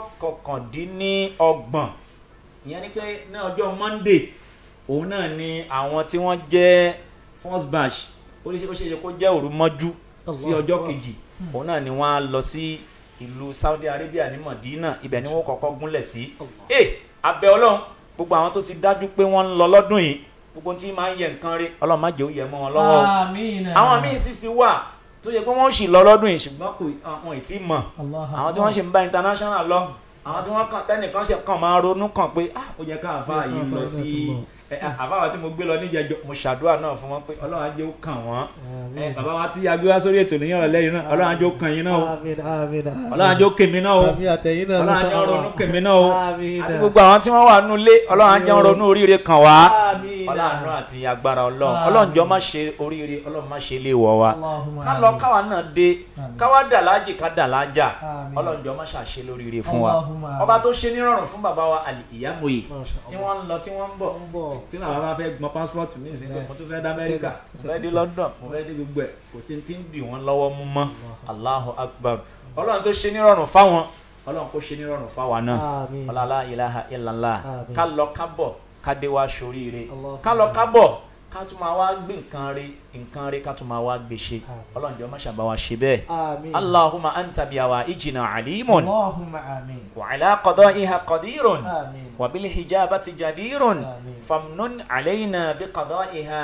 kọkàndínlọ́gbọ̀n ìyẹn ni pé ní ọjọ́ monday òun náà ni àwọn tí wọ́n jẹ́ first batch ó ṣe ó ṣe kó jẹ́ òru mọ́jú sí ọjọ́ kejì òun náà ni wọ́n á lọ sí ìlú saudi arabia ní madina ibẹ̀ ni wọ́n kọ́kọ́ gúnlẹ̀ sí. ẹ abẹ́ ọlọ́run gbogbo àwọn tó ti dájú pé wọ́n ń lọ lọ́dún yìí gbogbo tí máa ń yẹ nǹkan rí ọlọ́run má jẹ́ ó yẹ mọ́ wọn lọ́wọ́ o Àmín. àwọn míì sì sì wà tó yẹ pé wọ́n sì lọ lọ́dún yìí ṣùgbọ́n kò àwọn ì tí ì mọ̀ Allah àwọn tí wọ́n ṣe ń bá international lọ àwọn tí wọ́n kàn tẹ́nìkan ṣe kàn máa ronú kàn pé ah ó yẹ ká àfa yìí lọ sí ẹ, àfa wa tí mo gbé lọ níjẹjọ mo ṣàdúrà náà fún wọn pé ọlọ́run á jẹ́ ó kàn wọ́n ẹ, bàbá wa tí agbé wá sórí ètò níyàn rẹ̀ lẹ́yìn náà ọlọ́run á jẹ́ ó kàn yín náà o Àmín, àmín, àmín. ọlọ́run á jẹ́ ó kèmí náà o Àmín àtẹ̀yìn náà ọlọ́run á masha jẹ́ ó Allah. ronú kèmí náà o Àmín. àti gbogbo àwọn tí wọ́n wà nínú ilé ọlọ́run á jẹ́ ó ronú oríire kàn wá Àmín. ọlọ́run àti agbára ọlọ́run Àmín. ọlọ́run jọ má ṣe oríire ọlọ́run má ṣe lé wọ̀ wá Allahumma ká lọ àmín. káwa náà dé Àmín. káwa dà láàjì ká dà láàjà Àmín. ọlọ́run jọ má ṣàṣe lóríire fún wa Allahumma àmín. ọba tó ṣe nírọ̀rùn fún bàbá wa àlì ìyámòye Masha tí Allah. wọ́n ń lọ tí wọ́n ń bọ̀ ń bọ̀. tí bàbá bá fẹ́ gbọ́n passport ní ìsìn pé mo tún fẹ́ dá Amẹ́ríkà mo fẹ́ dé London mo fẹ́ dé gbogbo ẹ̀ kò sí ti ń dì wọ́n lọ́wọ́ mú mọ́ Allahu Akbar ọlọ́run tó ṣe nírọ̀rùn fáwọn ọlọ́run kó ṣe nírọ̀rùn fáwa náà Àmín. ọlọ́lá ilaha illallah Àmín. ká lọ ká bọ̀ ká dé wá sóríire Allahumma ká lọ ká bọ̀ ká tún máa wá gbé nǹkan rí nǹkan rí ká tún máa wá gbé ṣe Àmín. ọlọ́run jọ má ṣàbá wa ṣe bẹ́ẹ̀ Àmín. Allahumma anta biyawa ijina alimun Allahumma àmín. wa ala qada'iha qadirun Àmín. وبالحجابة جدير آمين. فمن علينا بقضائها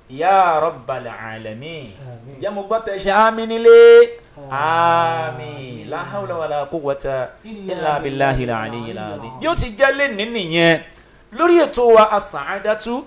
يا رب العالمين آمين. يا مغبط آمين لي آمين لا حول ولا قوة إلا بالله العلي العظيم yóò ti jẹ́ lẹ́ni nìyẹn lórí ètò wa As-Sa'adatu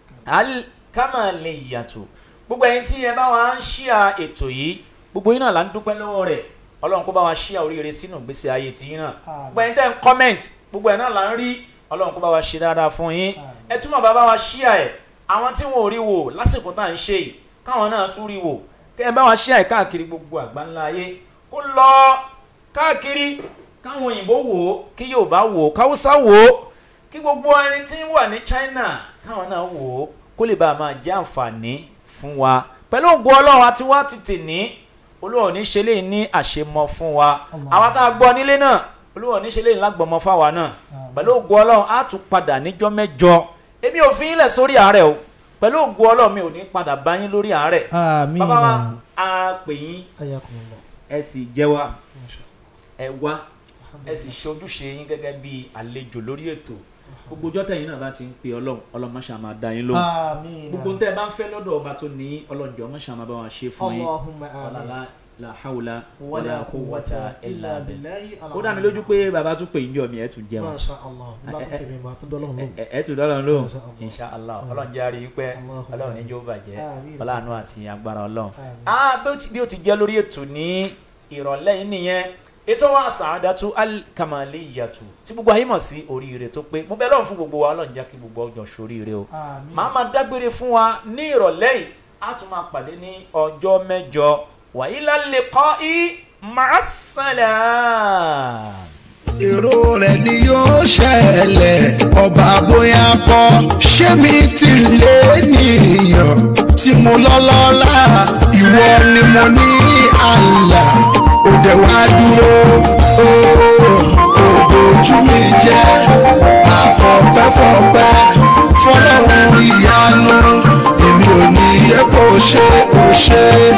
Al-Kamaliyatu gbogbo ẹ̀yin tí ẹ bá wa ń ṣíà ètò yìí gbogbo yín náà là ń dúpẹ́ lọ́wọ́ rẹ̀ ọlọ́run kó bá wa ṣíà oríire sínú ìgbésí ayé tiyín náà Àmín. gbogbo ẹ̀yin tẹ́ ń comment gbogbo ẹ̀ náà là ń rí ọlọ́run kó bá wa ṣe dáadáa fún yín Àmín. ẹ túmọ̀ bá bá wa ṣíà ẹ̀ àwọn tí wọn ò rí wò lásìkò tá à ń ṣe yìí káwọn náà tún rí wò kẹ́ ẹ bá wa ṣíà ẹ̀ káàkiri gbogbo àgbáńlá ayé kó lọ káàkiri káwọn òyìnbó wò ó kí Yorùbá wò ó káwúsá wò ó kí gbogbo ẹni tí ń wà ní China káwọn náà wò ó kó lè bá a máa jẹ́ àǹfààní fún wa pẹ̀lú ògùn ọlọ́run àti wá ti tì ní olúwa ò ní ṣe léyìn ní àṣemọ fún wa Allah. àwa tá a gbọ́ nílé náà olúwa ò ní ṣe léyìn lágbọ̀mọ fáwa náà pẹ̀lú ògùn ọlọ́run á tún padà níjọ́ mẹ́jọ èmi ò fi yín lẹ̀ sórí àárẹ̀ o pẹ̀lú ògùn ọlọ́run mi ò ní padà bá yín lórí àárẹ̀ Àmín. bàbá wa a pè yín Ayakumullah. ẹ sì jẹ́ wa Masha ẹ wá ẹ sì ṣe ojúṣe yín gẹ́gẹ́ bí àlejò lórí ètò gbogbo ọjọ́ tẹ̀yin náà bá ti ń pe ọlọ́run ọlọ́run má ṣe máa dá yín lóhùn Àmín. gbogbo tẹ́ ẹ bá ń fẹ́ lọ́dọ̀ ọba tó ní ọlọ́njọ́ má ṣe máa bá wa ṣe fún yín Allahumma wàlá àmín. la la hawla Wala wala quwwata illa billah billahi ó dá mi lójú pé bàbá tún pè yín jọ mi ẹ̀ tún jẹun Masha Allah. Bá tó pèmí bá tó dọ́lọ́run lóhùn. ẹ ẹ tún dọ́lọ́run lóhùn Masha Allah. insha allah ọlọ́run jẹ́ àrí pẹ́ Allahumma ọlọ́run ní jó bàjẹ́ Àmín. ọlọ́run àti agbára ọlọ́run Àmín. ah bí ó ti- bí ó ti jẹ́ lórí ètò ní ìrọ̀lẹ́ yìí nìyẹn ètò wa As-Sa'adatu Al-Kamaliyatu tí gbogbo ayé mọ̀ sí oríire tó pé mo bẹ̀ lọ́run fún gbogbo wa ọlọ́run jẹ́ kí gbogbo ọjọ́ sóríire o Àmín. màá máa dágbére fún wa ní ìrọ̀lẹ́ yìí á tún máa pàdé ní ọjọ́ mẹ́jọ wa ila liqa'i ma'as-salam. èrò rẹ̀ ni yóò ṣẹlẹ̀ ọba bóyá kọ́ ṣé mi ti lé nìyàn tí mo lọ́lọ́lá ìwọ ni mo ní àlà òde wá dúró òbójú mi jẹ́ àfọ̀pẹ́fọ̀pẹ́ fọlọ́run ìyanu èmi ò ní yẹ kó ṣe ó ṣe.